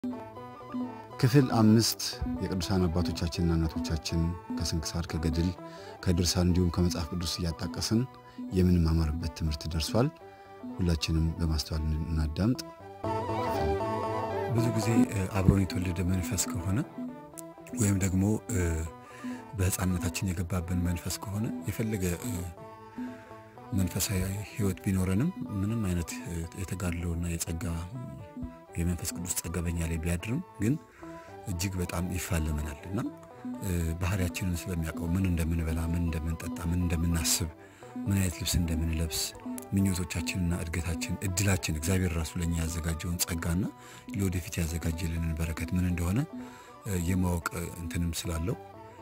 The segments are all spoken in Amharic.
ክፍል አምስት የቅዱሳን አባቶቻችንና እናቶቻችን ከስንክሳር ከገድል ከድርሳን እንዲሁም ከመጽሐፍ ቅዱስ እያጣቀስን የምንማማርበት ትምህርት ደርሷል። ሁላችንም በማስተዋል እናዳምጥ። ብዙ ጊዜ አብሮን የተወለደ መንፈስ ከሆነ ወይም ደግሞ በሕፃንነታችን የገባብን መንፈስ ከሆነ የፈለገ መንፈሳዊ ሕይወት ቢኖረንም ምንም አይነት የተጋድሎና የጸጋ የመንፈስ ቅዱስ ጸጋ በኛ ላይ ቢያድርም ግን እጅግ በጣም ይፋለመናል እና ባህሪያችንን ስለሚያውቀው ምን እንደምንበላ፣ ምን እንደምንጠጣ፣ ምን እንደምናስብ፣ ምን አይነት ልብስ እንደምንለብስ ምኞቶቻችንና እድገታችን እድላችን እግዚአብሔር ራሱ ለኛ ያዘጋጀውን ጸጋና ለወደፊት ያዘጋጀልንን በረከት ምን እንደሆነ የማወቅ እንትንም ስላለው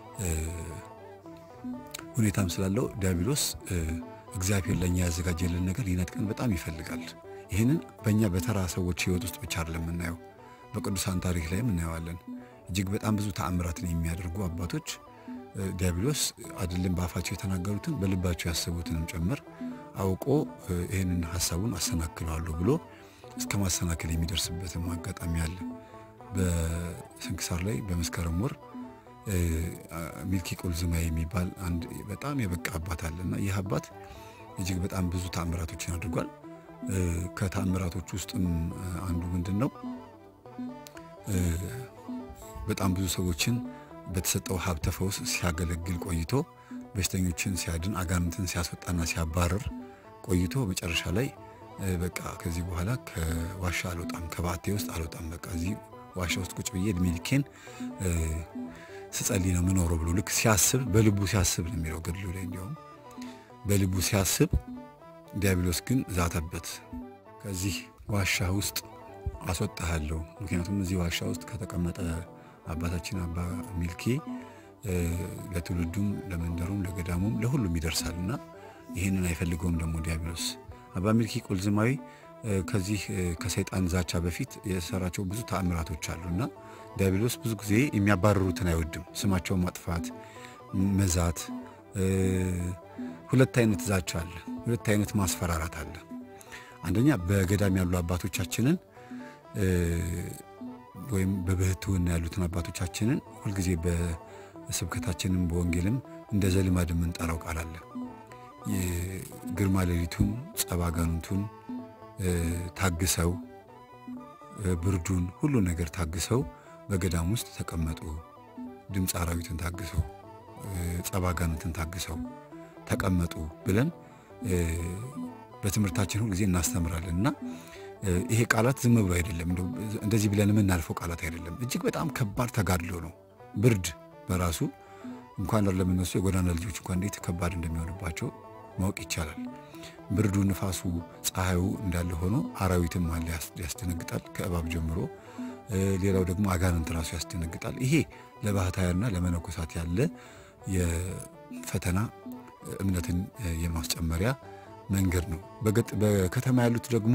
ሁኔታም ስላለው ዲያብሎስ እግዚአብሔር ለእኛ ያዘጋጀልን ነገር ሊነጥቀን በጣም ይፈልጋል። ይህንን በእኛ በተራ ሰዎች ህይወት ውስጥ ብቻ አይደለም የምናየው፣ በቅዱሳን ታሪክ ላይም እናየዋለን። እጅግ በጣም ብዙ ተአምራትን የሚያደርጉ አባቶች ዲያብሎስ አይደለም በአፋቸው የተናገሩትን በልባቸው ያሰቡትንም ጭምር አውቆ ይህንን ሀሳቡን አሰናክለዋለሁ ብሎ እስከ ማሰናከል የሚደርስበትም አጋጣሚ አለ። በስንክሳር ላይ በመስከረም ወር ሚልኪ ቁልዝማ የሚባል አንድ በጣም የበቃ አባት አለ እና ይህ አባት እጅግ በጣም ብዙ ተአምራቶችን አድርጓል። ከተአምራቶች ውስጥም አንዱ ምንድን ነው? በጣም ብዙ ሰዎችን በተሰጠው ሀብተ ፈውስ ሲያገለግል ቆይቶ በሽተኞችን ሲያድን አጋንንትን ሲያስወጣና ሲያባረር ቆይቶ መጨረሻ ላይ በቃ ከዚህ በኋላ ከዋሻ አልወጣም፣ ከባቴ ውስጥ አልወጣም፣ በቃ እዚህ ዋሻ ውስጥ ቁጭ ብዬ እድሜ ልኬን ስጸልይ ነው ምኖረው ብሎ ልክ ሲያስብ በልቡ ሲያስብ ነው የሚለው ገድሉ ላይ እንዲያውም በልቡ ሲያስብ ዲያብሎስ ግን ዛተበት። ከዚህ ዋሻ ውስጥ አስወጣሃለሁ፣ ምክንያቱም እዚህ ዋሻ ውስጥ ከተቀመጠ አባታችን አባ ሚልኬ ለትውልዱም ለመንደሩም ለገዳሙም ለሁሉም ይደርሳል እና ይህንን አይፈልገውም ደግሞ ዲያብሎስ። አባ ሚልኪ ቁልዝማዊ ከዚህ ከሰይጣን ዛቻ በፊት የሰራቸው ብዙ ተአምራቶች አሉ እና ዲያብሎስ ብዙ ጊዜ የሚያባርሩትን አይወድም። ስማቸውን ማጥፋት፣ መዛት። ሁለት አይነት ዛቻ አለ፣ ሁለት አይነት ማስፈራራት አለ። አንደኛ በገዳም ያሉ አባቶቻችንን ወይም በብህትውና ያሉትን አባቶቻችንን ሁልጊዜ በስብከታችንም በወንጌልም እንደ ዘልማድ የምንጠራው ቃል አለ። ግርማ ሌሊቱን ጸባጋኑቱን ታግሰው ብርዱን ሁሉ ነገር ታግሰው በገዳም ውስጥ ተቀመጡ። ድምፅ አራዊትን ታግሰው ጸባጋንትን ታግሰው ተቀመጡ ብለን በትምህርታችን ሁልጊዜ እናስተምራለን እና ይሄ ቃላት ዝም ብሎ አይደለም፣ እንደዚህ ብለን የምናልፈው ቃላት አይደለም። እጅግ በጣም ከባድ ተጋድሎ ነው። ብርድ በራሱ እንኳን ለምነሱ የጎዳና ልጆች እንኳን እንዴት ከባድ እንደሚሆንባቸው ማወቅ ይቻላል። ብርዱ፣ ንፋሱ፣ ፀሐዩ እንዳለ ሆኖ አራዊትም አለ ያስደነግጣል፣ ከእባብ ጀምሮ። ሌላው ደግሞ አጋንንት ራሱ ያስደነግጣል። ይሄ ለባህታውያንና ለመነኮሳት ያለ የፈተና እምነትን የማስጨመሪያ መንገድ ነው። በከተማ ያሉት ደግሞ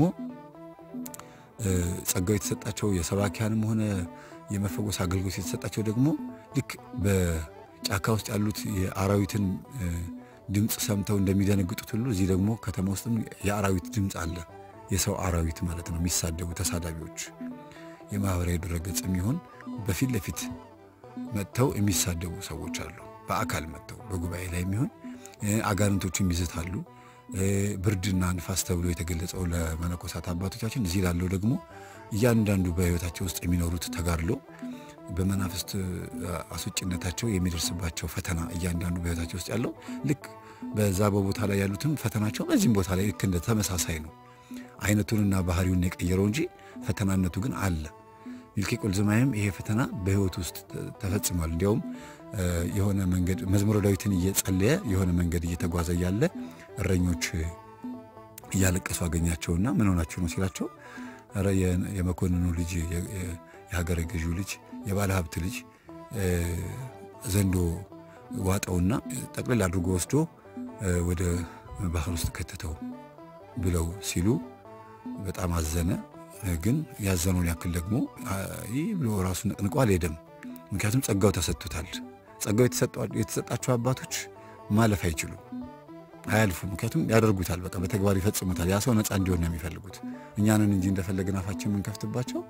ጸጋው የተሰጣቸው የሰባኪያንም ሆነ የመፈወስ አገልግሎት የተሰጣቸው ደግሞ ልክ በጫካ ውስጥ ያሉት የአራዊትን ድምፅ ሰምተው እንደሚደነግጡት ሁሉ እዚህ ደግሞ ከተማ ውስጥም የአራዊት ድምፅ አለ። የሰው አራዊት ማለት ነው። የሚሳደቡ ተሳዳቢዎች የማህበራዊ ድረገጽ የሚሆን በፊት ለፊት መጥተው የሚሳደቡ ሰዎች አሉ። በአካል መጥተው በጉባኤ ላይ የሚሆን አጋንንቶችም ይዝታሉ። ብርድና ንፋስ ተብሎ የተገለጸው ለመነኮሳት አባቶቻችን፣ እዚህ ላለው ደግሞ እያንዳንዱ በሕይወታቸው ውስጥ የሚኖሩት ተጋድሎ በመናፍስት አስወጭነታቸው የሚደርስባቸው ፈተና እያንዳንዱ በሕይወታቸው ውስጥ ያለው ልክ በዛ በቦታ ላይ ያሉትም ፈተናቸው በዚህም ቦታ ላይ ልክ እንደ ተመሳሳይ ነው። አይነቱንና ባህሪውን የቀየረው እንጂ ፈተናነቱ ግን አለ። ሚልኪ ቁልዝማይም ይሄ ፈተና በሕይወት ውስጥ ተፈጽሟል። እንዲያውም የሆነ መንገድ መዝሙረ ዳዊትን እየጸለየ የሆነ መንገድ እየተጓዘ እያለ እረኞች እያለቀሱ አገኛቸውና ምን ሆናቸው ነው ሲላቸው፣ ኧረ የመኮንኑ ልጅ የሀገረ ገዢው ልጅ የባለ ሀብት ልጅ ዘንዶ ዋጠውና ጠቅልል አድርጎ ወስዶ ወደ ባህር ውስጥ ከተተው ብለው ሲሉ በጣም አዘነ። ግን ያዘነውን ያክል ደግሞ ይህ ብሎ ራሱ ነቅንቆ አልሄደም። ምክንያቱም ጸጋው ተሰጥቶታል። ጸጋው የተሰጣቸው አባቶች ማለፍ አይችሉም፣ አያልፉም። ምክንያቱም ያደርጉታል፣ በቃ በተግባር ይፈጽሙታል። ያ ሰው ነፃ እንዲሆን ነው የሚፈልጉት። እኛንን እንጂ እንደፈለግን አፋችን የምንከፍትባቸው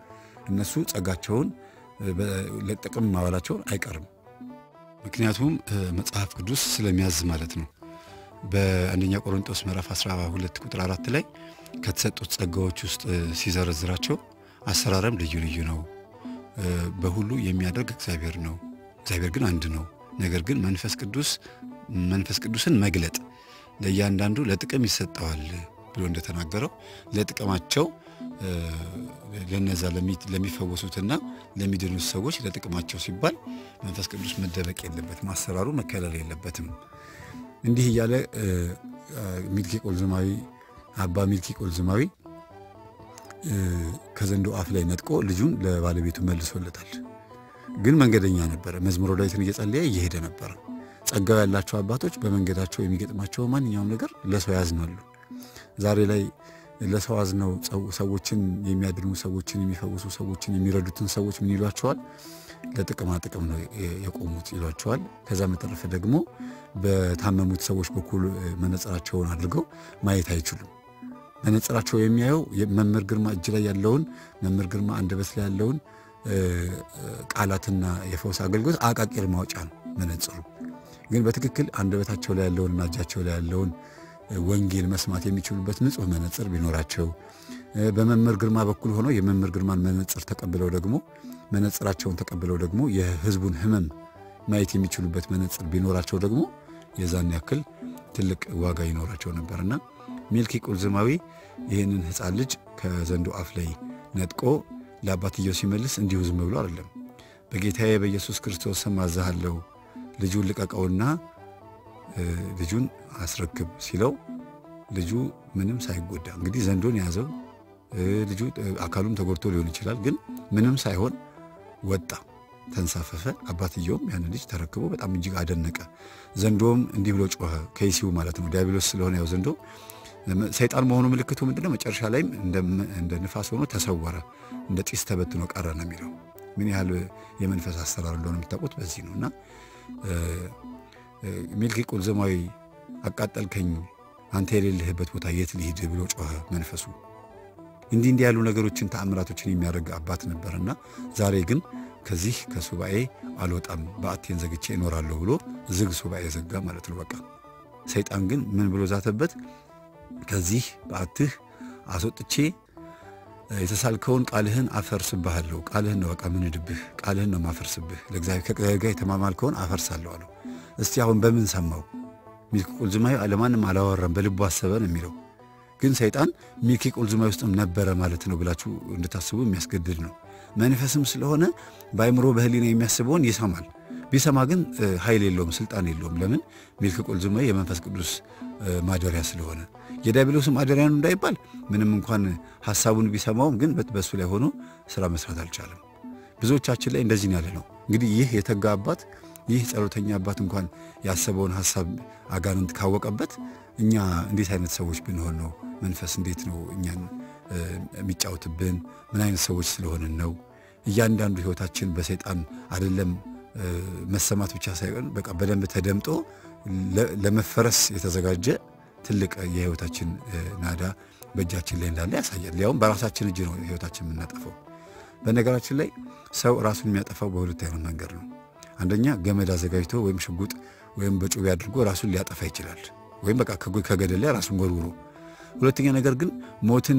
እነሱ ጸጋቸውን ለጥቅም ማዋላቸውን አይቀርም። ምክንያቱም መጽሐፍ ቅዱስ ስለሚያዝ ማለት ነው። በአንደኛ ቆሮንጦስ ምዕራፍ 12 ቁጥር አራት ላይ ከተሰጡት ጸጋዎች ውስጥ ሲዘረዝራቸው አሰራረም ልዩ ልዩ ነው፣ በሁሉ የሚያደርግ እግዚአብሔር ነው፣ እግዚአብሔር ግን አንድ ነው። ነገር ግን መንፈስ ቅዱስ መንፈስ ቅዱስን መግለጥ ለእያንዳንዱ ለጥቅም ይሰጠዋል ብሎ እንደተናገረው ለጥቅማቸው ለነዛ ለሚፈወሱትና ለሚድኑት ሰዎች ለጥቅማቸው ሲባል መንፈስ ቅዱስ መደበቅ የለበትም፣ አሰራሩ መከለል የለበትም። እንዲህ እያለ ሚልኪ ቆልዝማዊ አባ ሚልኪ ቆልዝማዊ ከዘንዶ አፍ ላይ ነጥቆ ልጁን ለባለቤቱ መልሶለታል። ግን መንገደኛ ነበረ። መዝሙረ ዳዊትን እየጸለየ እየሄደ ነበረ። ጸጋው ያላቸው አባቶች በመንገዳቸው የሚገጥማቸው ማንኛውም ነገር ለሰው ያዝናሉ። ዛሬ ላይ ለሰው አዝነው ሰዎችን የሚያድኑ ሰዎችን የሚፈውሱ ሰዎችን የሚረዱትን ሰዎች ምን ይሏቸዋል? ለጥቅማ ጥቅም ነው የቆሙት ይሏቸዋል። ከዛ በተረፈ ደግሞ በታመሙት ሰዎች በኩል መነጽራቸውን አድርገው ማየት አይችሉም። መነጽራቸው የሚያየው መምህር ግርማ እጅ ላይ ያለውን መምህር ግርማ አንደበት ላይ ያለውን ቃላትና የፈውስ አገልግሎት አቃቂር ማውጫ ነው መነጽሩ። ግን በትክክል አንደበታቸው ላይ ያለውንና እጃቸው ላይ ያለውን ወንጌል መስማት የሚችሉበት ንጹሕ መነጽር ቢኖራቸው በመምህር ግርማ በኩል ሆነው የመምህር ግርማን መነጽር ተቀብለው ደግሞ መነጽራቸውን ተቀብለው ደግሞ የሕዝቡን ሕመም ማየት የሚችሉበት መነጽር ቢኖራቸው ደግሞ የዛን ያክል ትልቅ ዋጋ ይኖራቸው ነበርና ሚልኪ ቁልዝማዊ ይህንን ሕፃን ልጅ ከዘንዶ አፍ ላይ ነጥቆ ለአባትየው ሲመልስ እንዲሁ ዝም ብሎ አይደለም። በጌታዬ በኢየሱስ ክርስቶስ ስም አዛሃለሁ ልጁን ልቀቀውና ልጁን አስረክብ ሲለው ልጁ ምንም ሳይጎዳ እንግዲህ ዘንዶን የያዘው ልጁ አካሉም ተጎድቶ ሊሆን ይችላል፣ ግን ምንም ሳይሆን ወጣ፣ ተንሳፈፈ። አባትየውም ያንን ልጅ ተረክቦ በጣም እጅግ አደነቀ። ዘንዶም እንዲህ ብሎ ጮኸ፣ ከይሲው ማለት ነው ዲያብሎስ ስለሆነ ያው ዘንዶ ሰይጣን መሆኑ ምልክቱ ምንድነው? መጨረሻ ላይም እንደ ንፋስ ሆኖ ተሰወረ፣ እንደ ጢስ ተበትኖ ቀረ ነው የሚለው። ምን ያህል የመንፈስ አሰራር እንደሆነ የምታውቁት በዚህ ነው እና ሚልኪ ቁልዝማዊ አቃጠልከኝ፣ አንተ የሌለህበት ቦታ የት ልሂድ ብሎ ጮኸ መንፈሱ። እንዲህ እንዲህ ያሉ ነገሮችን ተአምራቶችን የሚያደርግ አባት ነበርና ዛሬ ግን ከዚህ ከሱባኤ አልወጣም በአቴን ዘግቼ እኖራለሁ ብሎ ዝግ ሱባኤ ዘጋ ማለት ነው። በቃ ሰይጣን ግን ምን ብሎ ዛተበት? ከዚህ በአትህ አስወጥቼ የተሳልከውን ቃልህን አፈርስብሃለሁ። ቃልህን ነው በቃ ምንድብህ፣ ቃልህን ነው ማፈርስብህ። ከእግዚአብሔር ጋር የተማማልከውን አፈርሳለሁ አለው። እስቲ አሁን በምን ሰማው? ሚልኪ ቁልዝማዊ ለማንም አላወራም፣ በልቡ አሰበ ነው የሚለው። ግን ሰይጣን ሚልኪ ቁልዝማዊ ውስጥም ነበረ ማለት ነው ብላችሁ እንድታስቡ የሚያስገድድ ነው። መንፈስም ስለሆነ በአይምሮ በህሊና የሚያስበውን ይሰማል። ቢሰማ ግን ኃይል የለውም፣ ስልጣን የለውም። ለምን? ሚልኪ ቁልዝማዊ የመንፈስ ቅዱስ ማደሪያ ስለሆነ የዲያብሎስ ማደሪያ ነው እንዳይባል ምንም እንኳን ሐሳቡን ቢሰማውም ግን በሱ ላይ ሆኖ ስራ መስራት አልቻለም። ብዙዎቻችን ላይ እንደዚህ ያለ ነው። እንግዲህ ይህ የተጋ አባት ይህ ጸሎተኛ አባት እንኳን ያሰበውን ሐሳብ አጋንንት ካወቀበት እኛ እንዴት አይነት ሰዎች ብንሆን ነው? መንፈስ እንዴት ነው እኛን የሚጫወትብን? ምን አይነት ሰዎች ስለሆንን ነው? እያንዳንዱ ህይወታችን በሰይጣን አይደለም መሰማት ብቻ ሳይሆን በቃ በደንብ ተደምጦ ለመፈረስ የተዘጋጀ ትልቅ የህይወታችን ናዳ በእጃችን ላይ እንዳለ ያሳያል። ያውም በራሳችን እጅ ነው ህይወታችን የምናጠፋው። በነገራችን ላይ ሰው ራሱን የሚያጠፋው በሁለት አይነት መንገድ ነው። አንደኛ ገመድ አዘጋጅቶ ወይም ሽጉጥ ወይም በጩቤ አድርጎ ራሱን ሊያጠፋ ይችላል፣ ወይም በቃ ከገደል ላይ ራሱን ወርውሮ። ሁለተኛ ነገር ግን ሞትን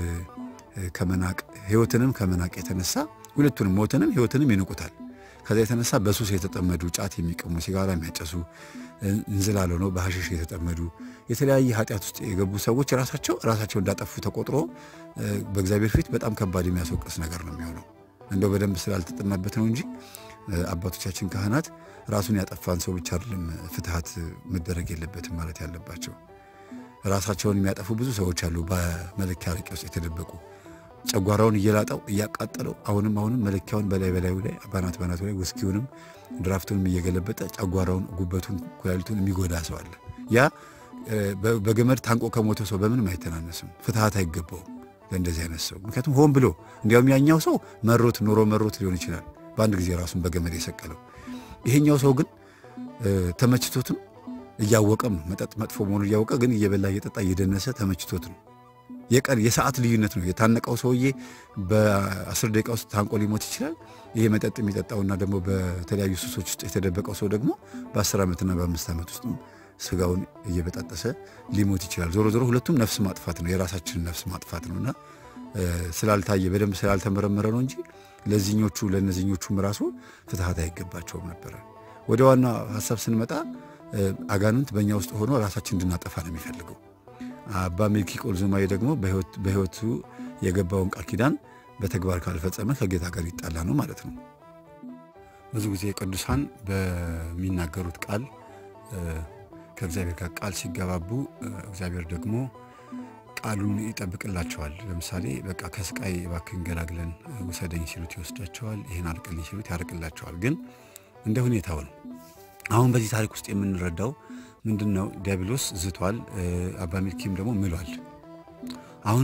ከመናቅ ህይወትንም ከመናቅ የተነሳ ሁለቱንም ሞትንም ህይወትንም ይንቁታል። ከዛ የተነሳ በሱስ የተጠመዱ ጫት የሚቀሙ ሲጋራ የሚያጨሱ እንዝላል ሆነው በሐሽሽ የተጠመዱ የተለያየ ኃጢአት ውስጥ የገቡ ሰዎች ራሳቸው ራሳቸው እንዳጠፉ ተቆጥሮ በእግዚአብሔር ፊት በጣም ከባድ የሚያስወቅስ ነገር ነው የሚሆነው። እንደው በደንብ ስላልተጠናበት ነው እንጂ አባቶቻችን ካህናት ራሱን ያጠፋን ሰው ብቻ አይደለም ፍትሐት መደረግ የለበትም ማለት ያለባቸው። ራሳቸውን የሚያጠፉ ብዙ ሰዎች አሉ፣ በመለኪያ አረቄ ውስጥ የተደበቁ ጨጓራውን እየላጠው እያቃጠለው አሁንም አሁንም መለኪያውን በላይ በላዩ ላይ ባናት ባናቱ ላይ ውስኪውንም ድራፍቱንም እየገለበጠ ጨጓራውን፣ ጉበቱን፣ ኩላሊቱን የሚጎዳ ሰው አለ። ያ በገመድ ታንቆ ከሞተ ሰው በምንም አይተናነስም። ፍትሐት አይገባውም ለእንደዚህ አይነት ሰው። ምክንያቱም ሆን ብሎ እንዲያውም ያኛው ሰው መሮት ኑሮ መሮት ሊሆን ይችላል በአንድ ጊዜ ራሱን በገመድ የሰቀለው። ይሄኛው ሰው ግን ተመችቶትም እያወቀም ነው መጠጥ መጥፎ መሆኑን እያወቀ ግን እየበላ እየጠጣ እየደነሰ ተመችቶት ነው የቀን የሰዓት ልዩነት ነው። የታነቀው ሰውዬ በአስር ደቂቃ ውስጥ ታንቆ ሊሞት ይችላል። ይሄ መጠጥ የሚጠጣውና ደግሞ በተለያዩ ሱሶች ውስጥ የተደበቀው ሰው ደግሞ በአስር ዓመትና በአምስት ዓመት ውስጥ ስጋውን እየበጣጠሰ ሊሞት ይችላል። ዞሮ ዞሮ ሁለቱም ነፍስ ማጥፋት ነው፣ የራሳችንን ነፍስ ማጥፋት ነው እና ስላልታየ በደንብ ስላልተመረመረ ነው እንጂ ለዚኞቹ ለእነዚኞቹም ራሱ ፍትሐት አይገባቸውም ነበረ። ወደ ዋና ሀሳብ ስንመጣ አጋንንት በእኛ ውስጥ ሆኖ ራሳችን እንድናጠፋ ነው የሚፈልገው። አባ ሚልኪ ቆልዙማዊ ደግሞ በሕይወቱ የገባውን ቃል ኪዳን በተግባር ካልፈጸመ ከጌታ ጋር ይጣላ ነው ማለት ነው። ብዙ ጊዜ ቅዱሳን በሚናገሩት ቃል ከእግዚአብሔር ጋር ቃል ሲገባቡ እግዚአብሔር ደግሞ ቃሉን ይጠብቅላቸዋል። ለምሳሌ በቃ ከስቃይ እባክህን ገላግለን ውሰደኝ ሲሉት ይወስዳቸዋል። ይህን አርቅልኝ ሲሉት ያርቅላቸዋል። ግን እንደ ሁኔታው ነው። አሁን በዚህ ታሪክ ውስጥ የምንረዳው ምንድን ነው? ዲያብሎስ ዝቷል፣ አባ ሚልኪም ደግሞ ምሏል። አሁን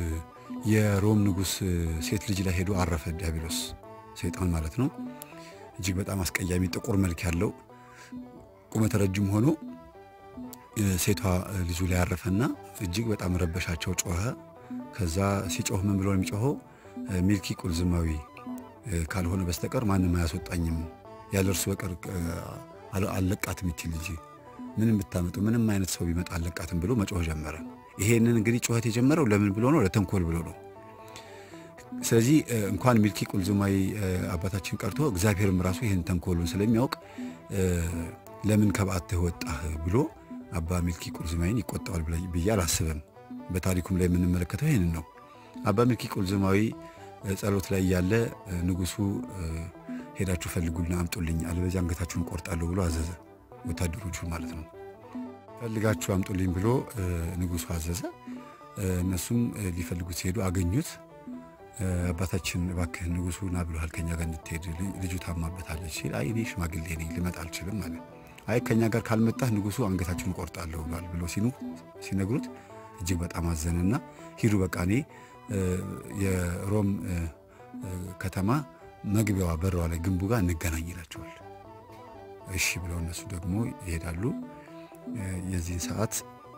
የሮም ንጉሥ ሴት ልጅ ላይ ሄዶ አረፈ። ዲያብሎስ ሰይጣን ማለት ነው። እጅግ በጣም አስቀያሚ ጥቁር መልክ ያለው ቁመተ ረጅም ሆኖ ሴቷ ልጁ ላይ ያረፈና እጅግ በጣም ረበሻቸው፣ ጮኸ። ከዛ ሲጮህ ምን ብሎ ነው የሚጮኸው? ሚልኪ ቁልዝማዊ ካልሆነ በስተቀር ማንም አያስወጣኝም፣ ያለ እርሱ በቀር አለቃትም ይችል ልጅ ምንም ብታመጡ ምንም አይነት ሰው ቢመጣ አለቃትም ብሎ መጮህ ጀመረ። ይሄንን እንግዲህ ጩኸት የጀመረው ለምን ብሎ ነው? ለተንኮል ብሎ ነው። ስለዚህ እንኳን ሚልኪ ቁልዝማዊ አባታችን ቀርቶ እግዚአብሔርም ራሱ ይህን ተንኮሉን ስለሚያውቅ ለምን ከበዓትህ ወጣህ ብሎ አባ ሚልኪ ቁልዝማዊን ይቆጣዋል ብዬ አላስብም። በታሪኩም ላይ የምንመለከተው ይህንን ነው። አባ ሚልኪ ቁልዝማዊ ጸሎት ላይ ያለ ንጉሱ ሄዳችሁ ፈልጉልና አምጡልኝ፣ አለበዚያ አንገታችሁን ቆርጣለሁ ብሎ አዘዘ። ወታደሮቹ ማለት ነው። ፈልጋችሁ አምጡልኝ ብሎ ንጉሱ አዘዘ። እነሱም ሊፈልጉት ሲሄዱ አገኙት። አባታችን እባክህ ንጉሱ ና ብሎሃል ከኛ ጋር እንድትሄድ ልጁ ታማበታለች ሲል አይ እኔ ሽማግሌ ነኝ ልመጣ አልችልም ማለት አይ ከኛ ጋር ካልመጣህ ንጉሱ አንገታችሁን ቆርጣለሁ ብሏል ብሎ ሲኑ ሲነግሩት እጅግ በጣም አዘነና ሂዱ በቃ እኔ የሮም ከተማ መግቢያዋ በረዋ ላይ ግንቡ ጋር እንገናኝ ይላቸዋል። እሺ ብለው እነሱ ደግሞ ይሄዳሉ። የዚህን ሰዓት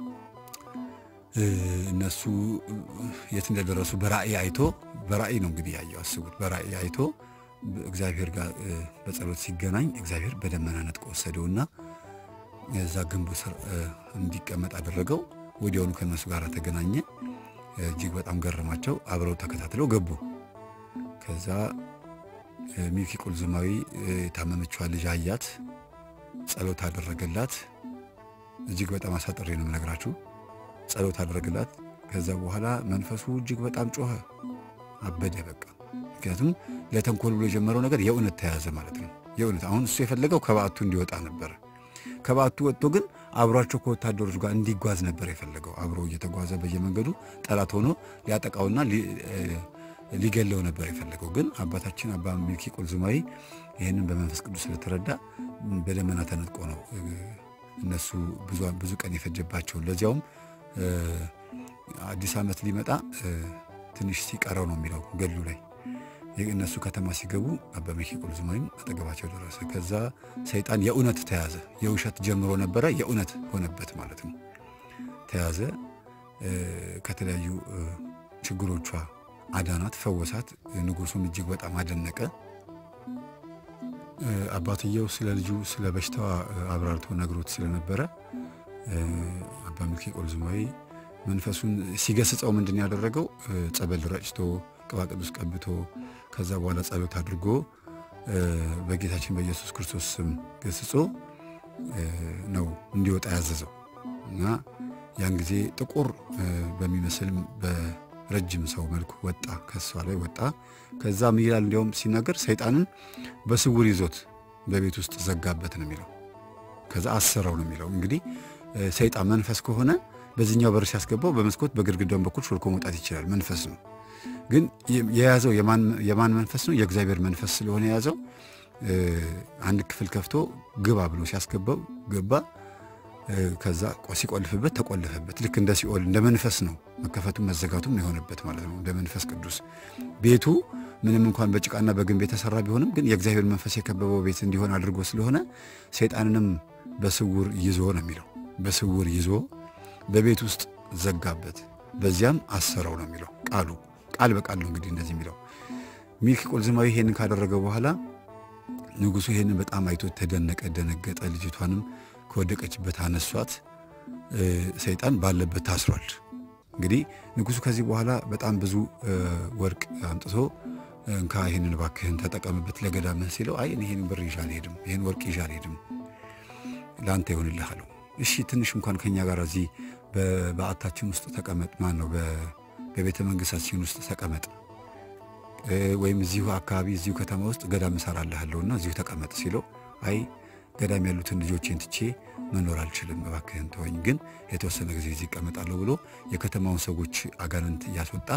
እነሱ የት እንደደረሱ በራእይ አይቶ በራእይ ነው እንግዲህ ያየው አስቡት። በራእይ አይቶ እግዚአብሔር ጋር በጸሎት ሲገናኝ እግዚአብሔር በደመና ነጥቆ ወሰደውና እዛ ግንቡ ስር እንዲቀመጥ አደረገው። ወዲያውኑ ከእነሱ ጋር ተገናኘ። እጅግ በጣም ገረማቸው። አብረው ተከታትለው ገቡ። ከዛ ሚልኪ ቁልዝማዊ የታመመችዋን ልጅ አያት፣ ጸሎት አደረገላት። እጅግ በጣም አሳጥሬ ነው የምነግራችሁ። ጸሎት አደረገላት። ከዛ በኋላ መንፈሱ እጅግ በጣም ጮኸ፣ አበደ በቃ። ምክንያቱም ለተንኮል ብሎ የጀመረው ነገር የእውነት ተያዘ ማለት ነው። የእውነት አሁን እሱ የፈለገው ከበዓቱ እንዲወጣ ነበረ። ከበዓቱ ወጥቶ ግን አብሯቸው ከወታደሮች ጋር እንዲጓዝ ነበር የፈለገው። አብሮ እየተጓዘ በየመንገዱ ጠላት ሆኖ ሊያጠቃውና ሊገለው ነበር የፈለገው። ግን አባታችን አባ ሚልኪ ቁልዝማዊ ይህንን በመንፈስ ቅዱስ ስለተረዳ በደመና ተነጥቆ ነው እነሱ ብዙ ቀን የፈጀባቸውን ለዚያውም አዲስ ዓመት ሊመጣ ትንሽ ሲቀረው ነው የሚለው ገድሉ ላይ እነሱ ከተማ ሲገቡ አባ ሚልኪ ቁልዝማዊም አጠገባቸው ደረሰ። ከዛ ሰይጣን የእውነት ተያዘ። የውሸት ጀምሮ ነበረ፣ የእውነት ሆነበት ማለት ነው። ተያዘ። ከተለያዩ ችግሮቿ አዳናት፣ ፈወሳት። ንጉሱም እጅግ በጣም አደነቀ። አባትየው ስለ ልጁ ስለ በሽታዋ አብራርቶ ነግሮት ስለነበረ አባ ሚልኪ ቁልዝማዊ መንፈሱን ሲገስጸው ምንድን ያደረገው ጸበል ረጭቶ ቅባ ቅዱስ ቀብቶ ከዛ በኋላ ጸሎት አድርጎ በጌታችን በኢየሱስ ክርስቶስ ስም ገስጾ ነው እንዲወጣ ያዘዘው እና ያን ጊዜ ጥቁር በሚመስል በረጅም ሰው መልኩ ወጣ፣ ከሷ ላይ ወጣ። ከዛ ምን ይላል? እንዲያውም ሲናገር ሰይጣንን በስውር ይዞት በቤት ውስጥ ዘጋበት ነው የሚለው። ከዛ አሰረው ነው የሚለው። እንግዲህ ሰይጣን መንፈስ ከሆነ በዚህኛው በር ሲያስገባው በመስኮት በግድግዳውን በኩል ሾልኮ መውጣት ይችላል። መንፈስ ነው። ግን የያዘው የማን መንፈስ ነው? የእግዚአብሔር መንፈስ ስለሆነ የያዘው አንድ ክፍል ከፍቶ ግባ ብሎ ሲያስገባው ገባ። ከዛ ሲቆልፍበት ተቆለፈበት። ልክ እንደ ሲኦል እንደ መንፈስ ነው መከፈቱም መዘጋቱም የሆነበት ማለት ነው። እንደ መንፈስ ቅዱስ ቤቱ ምንም እንኳን በጭቃና በግንብ የተሰራ ቢሆንም ግን የእግዚአብሔር መንፈስ የከበበው ቤት እንዲሆን አድርጎ ስለሆነ ሰይጣንንም በስውር ይዞ ነው የሚለው። በስውር ይዞ በቤት ውስጥ ዘጋበት። በዚያም አሰረው ነው የሚለው ቃሉ። ቃል በቃል ነው እንግዲህ እንደዚህ የሚለው። ሚልኪ ቁልዝማዊ ይሄንን ካደረገ በኋላ ንጉሡ ይሄንን በጣም አይቶ ተደነቀ፣ ደነገጠ። ልጅቷንም ከወደቀችበት አነሷት። ሰይጣን ባለበት ታስሯል። እንግዲህ ንጉሡ ከዚህ በኋላ በጣም ብዙ ወርቅ አምጥቶ እንካ ይህንን እባክህን ተጠቀምበት ለገዳምህ ሲለው አይ ይህን ብር ይዤ አልሄድም፣ ይህን ወርቅ ይዤ አልሄድም፣ ለአንተ ይሆንልህ አለው። እሺ ትንሽ እንኳን ከኛ ጋር እዚህ በበዓታችን ውስጥ ተቀመጥ፣ ማን ነው በቤተ መንግስታችን ውስጥ ተቀመጥ፣ ወይም እዚሁ አካባቢ እዚሁ ከተማ ውስጥ ገዳም እሰራልሃለሁና እዚሁ ተቀመጥ ሲለው አይ ገዳም ያሉትን ልጆቼን ትቼ መኖር አልችልም፣ እባክህን ተወኝ፣ ግን የተወሰነ ጊዜ እዚህ ይቀመጣለሁ ብሎ የከተማውን ሰዎች አጋንንት እያስወጣ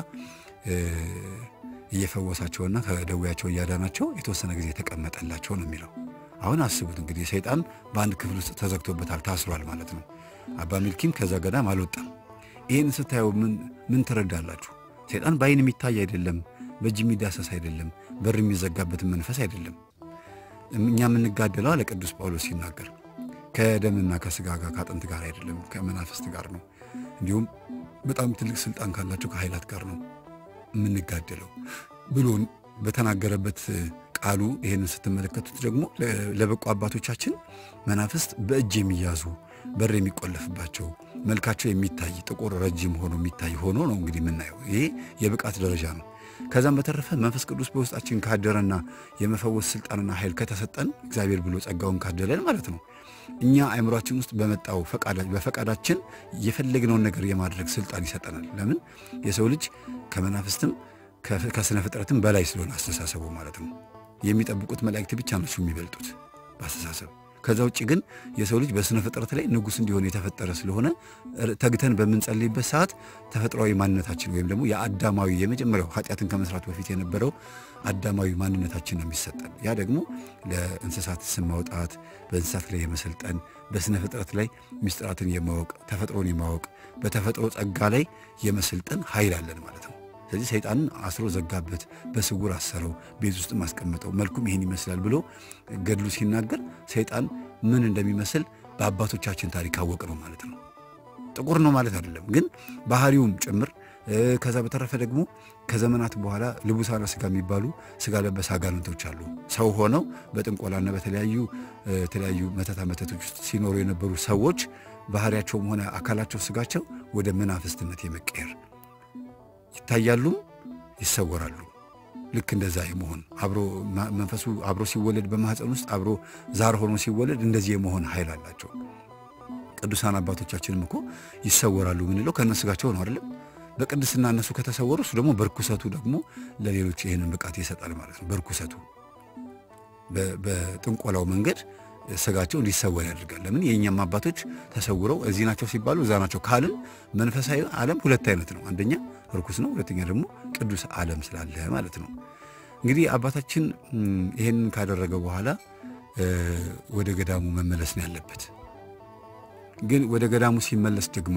እየፈወሳቸውና ከደዌያቸው እያዳናቸው የተወሰነ ጊዜ የተቀመጠላቸው ነው የሚለው። አሁን አስቡት እንግዲህ ሰይጣን በአንድ ክፍል ውስጥ ተዘግቶበታል፣ ታስሯል ማለት ነው። አባ ሚልኪም ከዛ ገዳም አልወጣም። ይህን ስታየው ምን ትረዳላችሁ? ሰይጣን በአይን የሚታይ አይደለም፣ በእጅ የሚዳሰስ አይደለም፣ በር የሚዘጋበትን መንፈስ አይደለም። እኛ የምንጋደለው አለ ቅዱስ ጳውሎስ ሲናገር ከደምና ከስጋ ጋር ከአጥንት ጋር አይደለም፣ ከመናፍስት ጋር ነው። እንዲሁም በጣም ትልቅ ስልጣን ካላቸው ከኃይላት ጋር ነው የምንጋደለው ብሎ በተናገረበት ቃሉ ይህንን ስትመለከቱት ደግሞ ለበቁ አባቶቻችን መናፍስት በእጅ የሚያዙ በር የሚቆለፍባቸው መልካቸው የሚታይ ጥቁር ረጅም ሆኖ የሚታይ ሆኖ ነው እንግዲህ የምናየው። ይሄ የብቃት ደረጃ ነው። ከዛም በተረፈ መንፈስ ቅዱስ በውስጣችን ካደረና የመፈወስ ስልጣንና ኃይል ከተሰጠን እግዚአብሔር ብሎ ጸጋውን ካደለን ማለት ነው እኛ አእምሯችን ውስጥ በመጣው በፈቃዳችን የፈለግነውን ነገር የማድረግ ስልጣን ይሰጠናል። ለምን የሰው ልጅ ከመናፍስትም ከስነ ፍጥረትም በላይ ስለሆነ አስተሳሰቡ ማለት ነው። የሚጠብቁት መላእክት ብቻ ናቸው የሚበልጡት በአስተሳሰብ። ከዛ ውጭ ግን የሰው ልጅ በስነ ፍጥረት ላይ ንጉሥ እንዲሆን የተፈጠረ ስለሆነ ተግተን በምንጸልይበት ሰዓት ተፈጥሯዊ ማንነታችን ወይም ደግሞ የአዳማዊ የመጀመሪያው ኃጢአትን ከመስራት በፊት የነበረው አዳማዊ ማንነታችን ነው የሚሰጠን። ያ ደግሞ ለእንስሳት ስም ማውጣት፣ በእንስሳት ላይ የመሰልጠን፣ በስነ ፍጥረት ላይ ምስጢራትን የማወቅ ተፈጥሮን የማወቅ በተፈጥሮ ጸጋ ላይ የመሰልጠን ኃይል አለን ማለት ነው። ስለዚህ ሰይጣንን አስሮ ዘጋበት፣ በስውር አሰረው፣ ቤት ውስጥ ማስቀመጠው፣ መልኩም ይሄን ይመስላል ብሎ ገድሉ ሲናገር ሰይጣን ምን እንደሚመስል በአባቶቻችን ታሪክ አወቅ ነው ማለት ነው። ጥቁር ነው ማለት አይደለም፣ ግን ባህሪውም ጭምር ከዛ በተረፈ ደግሞ ከዘመናት በኋላ ልቡሳነ ስጋ የሚባሉ ስጋ ለበስ አጋንንቶች አሉ። ሰው ሆነው በጥንቆላና በተለያዩ የተለያዩ መተታ መተቶች ውስጥ ሲኖሩ የነበሩ ሰዎች ባህሪያቸውም ሆነ አካላቸው ስጋቸው ወደ መናፍስትነት የመቀየር ይታያሉም ይሰወራሉ። ልክ እንደዛ የመሆን አብሮ መንፈሱ አብሮ ሲወለድ በማህፀን ውስጥ አብሮ ዛር ሆኖ ሲወለድ እንደዚህ የመሆን ኃይል አላቸው። ቅዱሳን አባቶቻችንም እኮ ይሰወራሉ ምንለው ከእነ ስጋቸው ነው አይደለም። በቅድስና እነሱ ከተሰወሩ እሱ ደግሞ በርኩሰቱ ደግሞ ለሌሎች ይህንን ብቃት ይሰጣል ማለት ነው። በርኩሰቱ በጥንቆላው መንገድ ስጋቸው እንዲሰወር ያደርጋል። ለምን የእኛም አባቶች ተሰውረው እዚህ ናቸው ሲባሉ እዛ ናቸው ካልን መንፈሳዊ ዓለም ሁለት አይነት ነው። አንደኛ ርኩስ ነው፣ ሁለተኛ ደግሞ ቅዱስ ዓለም ስላለ ማለት ነው። እንግዲህ አባታችን ይህንን ካደረገ በኋላ ወደ ገዳሙ መመለስ ነው ያለበት። ግን ወደ ገዳሙ ሲመለስ ደግሞ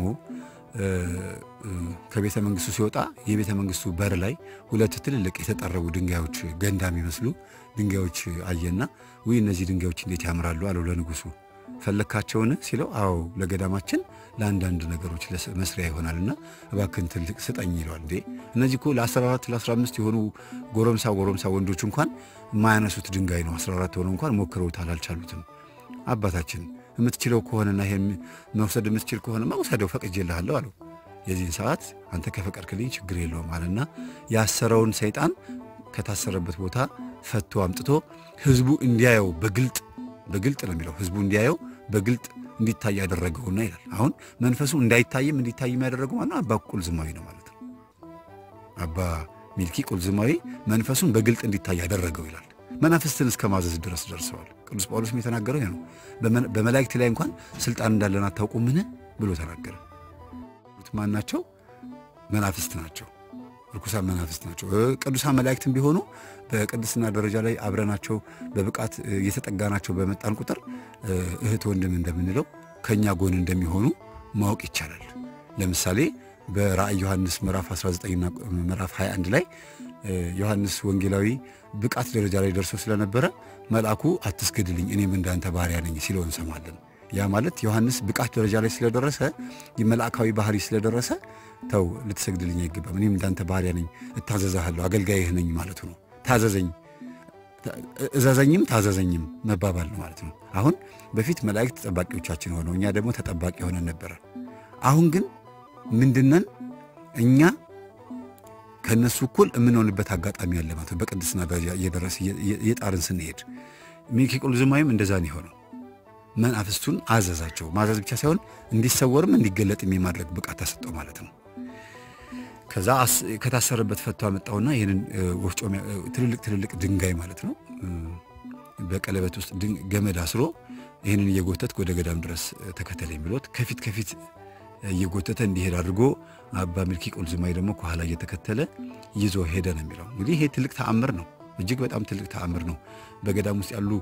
ከቤተ መንግስቱ ሲወጣ የቤተ መንግስቱ በር ላይ ሁለት ትልልቅ የተጠረቡ ድንጋዮች ገንዳ የሚመስሉ ድንጋዮች አየና ውይ እነዚህ ድንጋዮች እንዴት ያምራሉ አለው ለንጉሱ። ፈለግካቸውን ሲለው አዎ ለገዳማችን ለአንዳንድ ነገሮች መስሪያ ይሆናልና እባክን ትልቅ ስጠኝ ይለዋል። እንዴ እነዚህ እኮ ለ14 ለ15 የሆኑ ጎረምሳ ጎረምሳ ወንዶች እንኳን የማያነሱት ድንጋይ ነው። 14 ሆነው እንኳን ሞክረውታል፣ አልቻሉትም። አባታችን የምትችለው ከሆነና ይሄን መውሰድ የምትችል ከሆነ መውሰደው ፈቅጄልሃለሁ አለው። የዚህን ሰዓት አንተ ከፈቀድክልኝ ችግር የለውም አለና ያሰረውን ሰይጣን ከታሰረበት ቦታ ፈቶ አምጥቶ ህዝቡ እንዲያየው በግልጥ በግልጥ ነው የሚለው ህዝቡ እንዲያየው በግልጥ እንዲታይ ያደረገውና ይላል። አሁን መንፈሱ እንዳይታይም እንዲታይም ያደረገው ማነው? አባ ቁልዝማዊ ነው ማለት ነው። አባ ሚልኪ ቁልዝማዊ መንፈሱን በግልጥ እንዲታይ ያደረገው ይላል። መናፍስትን እስከ ማዘዝ ድረስ ደርሰዋል። ቅዱስ ጳውሎስም የተናገረው ይሄ ነው። በመላእክት ላይ እንኳን ስልጣን እንዳለን አታውቁምን ብሎ ተናገረ። ማን ናቸው? መናፍስት ናቸው። ርኩሳን መናፍስት ናቸው። ቅዱሳን መላእክትም ቢሆኑ በቅድስና ደረጃ ላይ አብረናቸው በብቃት እየተጠጋናቸው በመጣን ቁጥር እህት ወንድም እንደምንለው ከእኛ ጎን እንደሚሆኑ ማወቅ ይቻላል። ለምሳሌ በራእይ ዮሐንስ ምዕራፍ 19ና ምዕራፍ 21 ላይ ዮሐንስ ወንጌላዊ ብቃት ደረጃ ላይ ደርሶ ስለነበረ መልአኩ አትስገድልኝ እኔም እንዳንተ ባሪያ ነኝ ሲለው እንሰማለን። ያ ማለት ዮሐንስ ብቃት ደረጃ ላይ ስለደረሰ የመልአካዊ ባህሪ ስለደረሰ ተው ልትሰግድልኝ አይገባም፣ እኔም እንዳንተ ባሪያ ነኝ፣ እታዘዛሃለሁ፣ አገልጋይህ ነኝ ማለቱ ነው። ታዘዘኝ እዘዘኝም ታዘዘኝም መባባል ነው ማለት ነው። አሁን በፊት መላእክት ጠባቂዎቻችን ሆነው እኛ ደግሞ ተጠባቂ ሆነን ነበረ። አሁን ግን ምንድነን እኛ ከእነሱ እኩል የምንሆንበት አጋጣሚ ያለ ማለት ነው። በቅድስና ደረጃ እየደረስ እየጣርን ስንሄድ ሚልኪ ቁልዝማዊም እንደዛ ነው የሆነው። መናፍስቱን አዘዛቸው። ማዘዝ ብቻ ሳይሆን እንዲሰወርም እንዲገለጥም የማድረግ ብቃት ተሰጠው ማለት ነው። ከዛ ከታሰረበት ፈቶ አመጣውና ይህንን ወፍጮ ትልልቅ ትልልቅ ድንጋይ ማለት ነው በቀለበት ውስጥ ገመድ አስሮ ይህንን እየጎተትክ ወደ ገዳም ድረስ ተከተለኝ ብሎት ከፊት ከፊት እየጎተተ እንዲሄድ አድርጎ አባ ሚልኪ ቁልዝማዊ ደግሞ ከኋላ እየተከተለ ይዞ ሄደ ነው የሚለው። እንግዲህ ይሄ ትልቅ ተአምር ነው። እጅግ በጣም ትልቅ ተአምር ነው። በገዳም ውስጥ ያሉ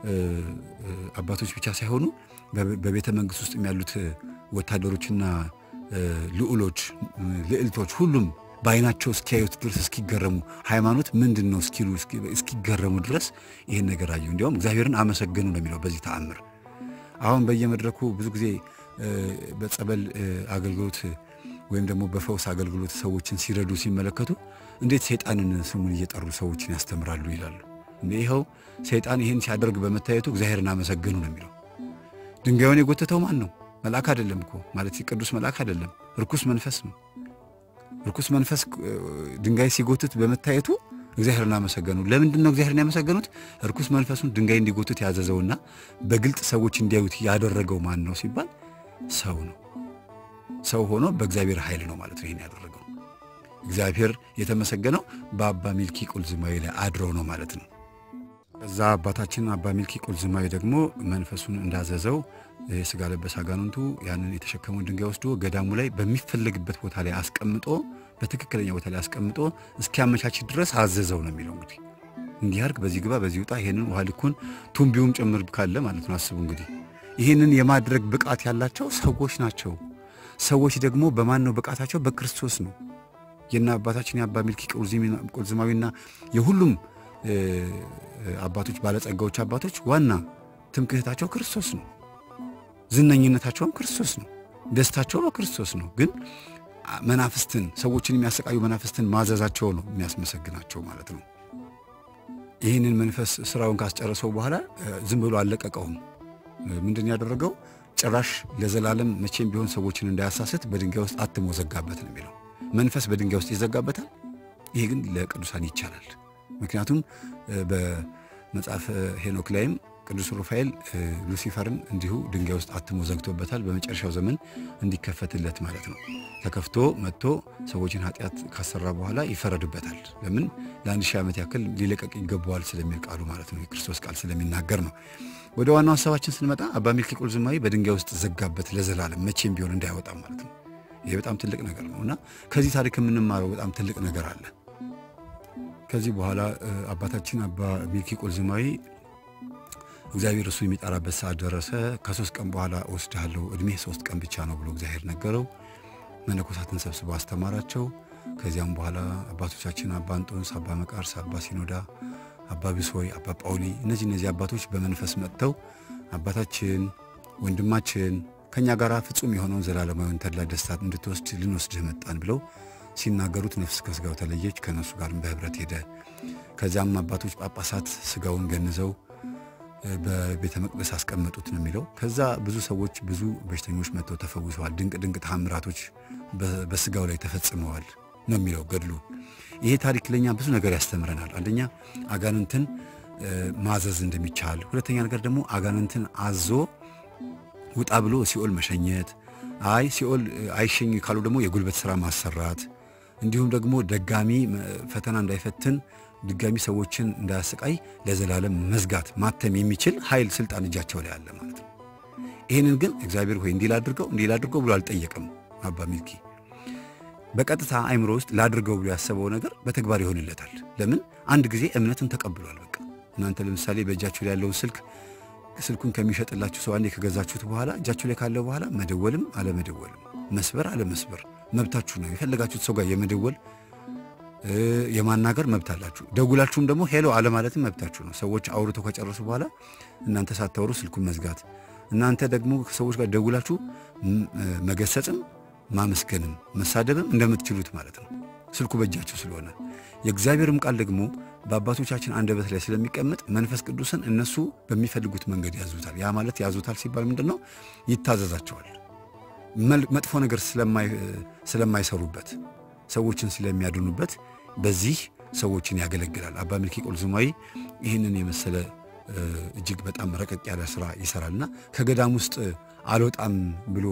አባቶች ብቻ ሳይሆኑ በቤተ መንግስት ውስጥ ያሉት ወታደሮችና ልዑሎች፣ ልዕልቶች ሁሉም በአይናቸው እስኪያዩት ድረስ እስኪገረሙ ሃይማኖት ምንድን ነው እስኪሉ እስኪገረሙ ድረስ ይህን ነገር አዩ። እንዲያውም እግዚአብሔርን አመሰገኑ ነው የሚለው በዚህ ተአምር። አሁን በየመድረኩ ብዙ ጊዜ በጸበል አገልግሎት ወይም ደግሞ በፈውስ አገልግሎት ሰዎችን ሲረዱ ሲመለከቱ እንዴት ሰይጣንን ስሙን እየጠሩ ሰዎችን ያስተምራሉ ይላሉ። ይኸው ሰይጣን ይህን ሲያደርግ በመታየቱ እግዚአብሔርን አመሰግኑ ነው የሚለው። ድንጋዩን የጎተተው ማን ነው? መልአክ አይደለም እኮ ማለት ቅዱስ መልአክ አይደለም፣ ርኩስ መንፈስ ነው። ርኩስ መንፈስ ድንጋይ ሲጎትት በመታየቱ እግዚአብሔርን አመሰገኑ። ለምንድን ነው እግዚአብሔርን ያመሰገኑት? ርኩስ መንፈሱን ድንጋይ እንዲጎትት ያዘዘውና በግልጥ ሰዎች እንዲያዩት ያደረገው ማን ነው ሲባል ሰው ነው። ሰው ሆኖ በእግዚአብሔር ኃይል ነው ማለት ነው ይህን ያደረገው። እግዚአብሔር የተመሰገነው በአባ ሚልኪ ቁልዝማዊ ላይ አድሮ ነው ማለት ነው። ከዛ አባታችን አባ ሚልኪ ቁልዝማዊ ደግሞ መንፈሱን እንዳዘዘው የሥጋ ለበስ አጋንንቱ ያንን የተሸከመውን ድንጋይ ወስዶ ገዳሙ ላይ በሚፈለግበት ቦታ ላይ አስቀምጦ በትክክለኛ ቦታ ላይ አስቀምጦ እስኪያመቻች ድረስ አዘዘው ነው የሚለው። እንግዲህ እንዲህ አድርግ፣ በዚህ ግባ፣ በዚህ ውጣ፣ ይህንን ውሃ ልኩን ቱንቢውም ጭምር ካለ ማለት ነው። አስቡ እንግዲህ ይህንን የማድረግ ብቃት ያላቸው ሰዎች ናቸው። ሰዎች ደግሞ በማን ነው ብቃታቸው? በክርስቶስ ነው። የና አባታችን የአባ ሚልኪ ቁልዝማዊና የሁሉም አባቶች ባለጸጋዎች አባቶች ዋና ትምክህታቸው ክርስቶስ ነው። ዝነኝነታቸውም ክርስቶስ ነው። ደስታቸው በክርስቶስ ነው። ግን መናፍስትን ሰዎችን የሚያሰቃዩ መናፍስትን ማዘዛቸው ነው የሚያስመሰግናቸው ማለት ነው። ይህንን መንፈስ ስራውን ካስጨረሰው በኋላ ዝም ብሎ አልለቀቀውም። ምንድን ያደረገው ጭራሽ ለዘላለም መቼም ቢሆን ሰዎችን እንዳያሳስት በድንጋይ ውስጥ አትሞ ዘጋበት ነው የሚለው። መንፈስ በድንጋይ ውስጥ ይዘጋበታል። ይሄ ግን ለቅዱሳን ይቻላል። ምክንያቱም በመጽሐፈ ሄኖክ ላይም ቅዱስ ሩፋኤል ሉሲፈርን እንዲሁ ድንጋይ ውስጥ አትሞ ዘግቶበታል። በመጨረሻው ዘመን እንዲከፈትለት ማለት ነው። ተከፍቶ መጥቶ ሰዎችን ኃጢአት ካሰራ በኋላ ይፈረድበታል። ለምን ለአንድ ሺህ ዓመት ያክል ሊለቀቅ ይገባዋል ስለሚል ቃሉ ማለት ነው። የክርስቶስ ቃል ስለሚናገር ነው። ወደ ዋናው ሀሳባችን ስንመጣ አባ ሚልኪ ቁልዝማዊ በድንጋይ ውስጥ ዘጋበት ለዘላለም መቼም ቢሆን እንዳይወጣ ማለት ነው። ይሄ በጣም ትልቅ ነገር ነው እና ከዚህ ታሪክ የምንማረው በጣም ትልቅ ነገር አለ። ከዚህ በኋላ አባታችን አባ ሚልኪ ቁልዝማዊ እግዚአብሔር እሱ የሚጠራበት ሰዓት ደረሰ። ከሶስት ቀን በኋላ እወስድሃለሁ፣ እድሜህ ሶስት ቀን ብቻ ነው ብሎ እግዚአብሔር ነገረው። መነኮሳትን ሰብስቦ አስተማራቸው። ከዚያም በኋላ አባቶቻችን አባ እንጦንስ፣ አባ መቃርስ፣ አባ ሲኖዳ፣ አባ ብሶይ፣ አባ ጳውሊ እነዚህ እነዚህ አባቶች በመንፈስ መጥተው አባታችን ወንድማችን ከእኛ ጋር ፍጹም የሆነውን ዘላለማዊን ተድላ ደስታ እንድትወስድ ልንወስድህ መጣን ብለው ሲናገሩት ነፍስ ከስጋው ተለየች። ከነሱ ጋርም በህብረት ሄደ። ከዚያም አባቶች ጳጳሳት ስጋውን ገንዘው በቤተ መቅደስ አስቀመጡት ነው የሚለው። ከዛ ብዙ ሰዎች ብዙ በሽተኞች መጥተው ተፈውሰዋል። ድንቅ ድንቅ ተአምራቶች በስጋው ላይ ተፈጽመዋል ነው የሚለው ገድሉ። ይሄ ታሪክ ለኛ ብዙ ነገር ያስተምረናል። አንደኛ አጋንንትን ማዘዝ እንደሚቻል፣ ሁለተኛ ነገር ደግሞ አጋንንትን አዞ ውጣ ብሎ ሲኦል መሸኘት፣ አይ ሲኦል አይሸኝ ካሉ ደግሞ የጉልበት ስራ ማሰራት፣ እንዲሁም ደግሞ ደጋሚ ፈተና እንዳይፈትን ድጋሚ ሰዎችን እንዳያሰቃይ ለዘላለም መዝጋት ማተም የሚችል ኃይል ስልጣን እጃቸው ላይ አለ ማለት ነው። ይህንን ግን እግዚአብሔር ሆይ እንዲህ ላድርገው እንዲህ ላድርገው ብሎ አልጠየቅም። አባ ሚልኪ በቀጥታ አይምሮ ውስጥ ላድርገው ብሎ ያሰበው ነገር በተግባር ይሆንለታል። ለምን? አንድ ጊዜ እምነትን ተቀብሏል። በቃ እናንተ ለምሳሌ በእጃችሁ ላይ ያለውን ስልክ ስልኩን ከሚሸጥላችሁ ሰው አንዴ ከገዛችሁት በኋላ እጃችሁ ላይ ካለ በኋላ መደወልም አለመደወልም መስበር አለመስበር መብታችሁ ነው። የፈለጋችሁት ሰው ጋር የመደወል የማናገር መብት አላችሁ። ደውላችሁም ደግሞ ሄሎ አለማለትም መብታችሁ ነው። ሰዎች አውርተው ከጨረሱ በኋላ እናንተ ሳታወሩ ስልኩን መዝጋት፣ እናንተ ደግሞ ከሰዎች ጋር ደውላችሁ መገሰጽም ማመስገንም መሳደብም እንደምትችሉት ማለት ነው። ስልኩ በእጃችሁ ስለሆነ የእግዚአብሔርም ቃል ደግሞ በአባቶቻችን አንደበት ላይ ስለሚቀመጥ መንፈስ ቅዱስን እነሱ በሚፈልጉት መንገድ ያዙታል። ያ ማለት ያዙታል ሲባል ምንድን ነው? ይታዘዛቸዋል። መጥፎ ነገር ስለማይሰሩበት ሰዎችን ስለሚያድኑበት በዚህ ሰዎችን ያገለግላል። አባ ሚልኪ ቆልዝማዊ ይህንን የመሰለ እጅግ በጣም ረቀቅ ያለ ስራ ይሰራልና ከገዳም ውስጥ አልወጣም ብሎ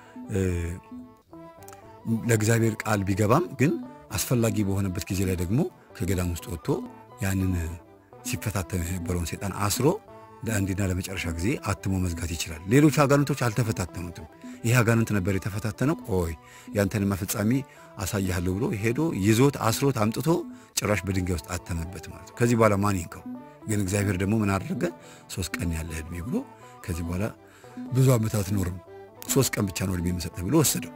ለእግዚአብሔር ቃል ቢገባም ግን አስፈላጊ በሆነበት ጊዜ ላይ ደግሞ ከገዳም ውስጥ ወጥቶ ያንን ሲፈታተን የነበረውን ሴጣን አስሮ ለአንዴና ለመጨረሻ ጊዜ አትሞ መዝጋት ይችላል። ሌሎች አጋንንቶች አልተፈታተኑትም። ይህ አጋንንት ነበር የተፈታተነው። ቆይ ያንተንማ ፍጻሜ አሳያለሁ ብሎ ሄዶ ይዞት አስሮት አምጥቶ ጭራሽ በድንጋይ ውስጥ አተመበት ማለት ነው። ከዚህ በኋላ ማን ይንከው? ግን እግዚአብሔር ደግሞ ምን አደረገ? ሶስት ቀን ያለ ዕድሜ ብሎ ከዚህ በኋላ ብዙ ዓመታት ኖርም ሶስት ቀን ብቻ ነው ዕድሜ የምሰጥህ ብሎ ወሰደው።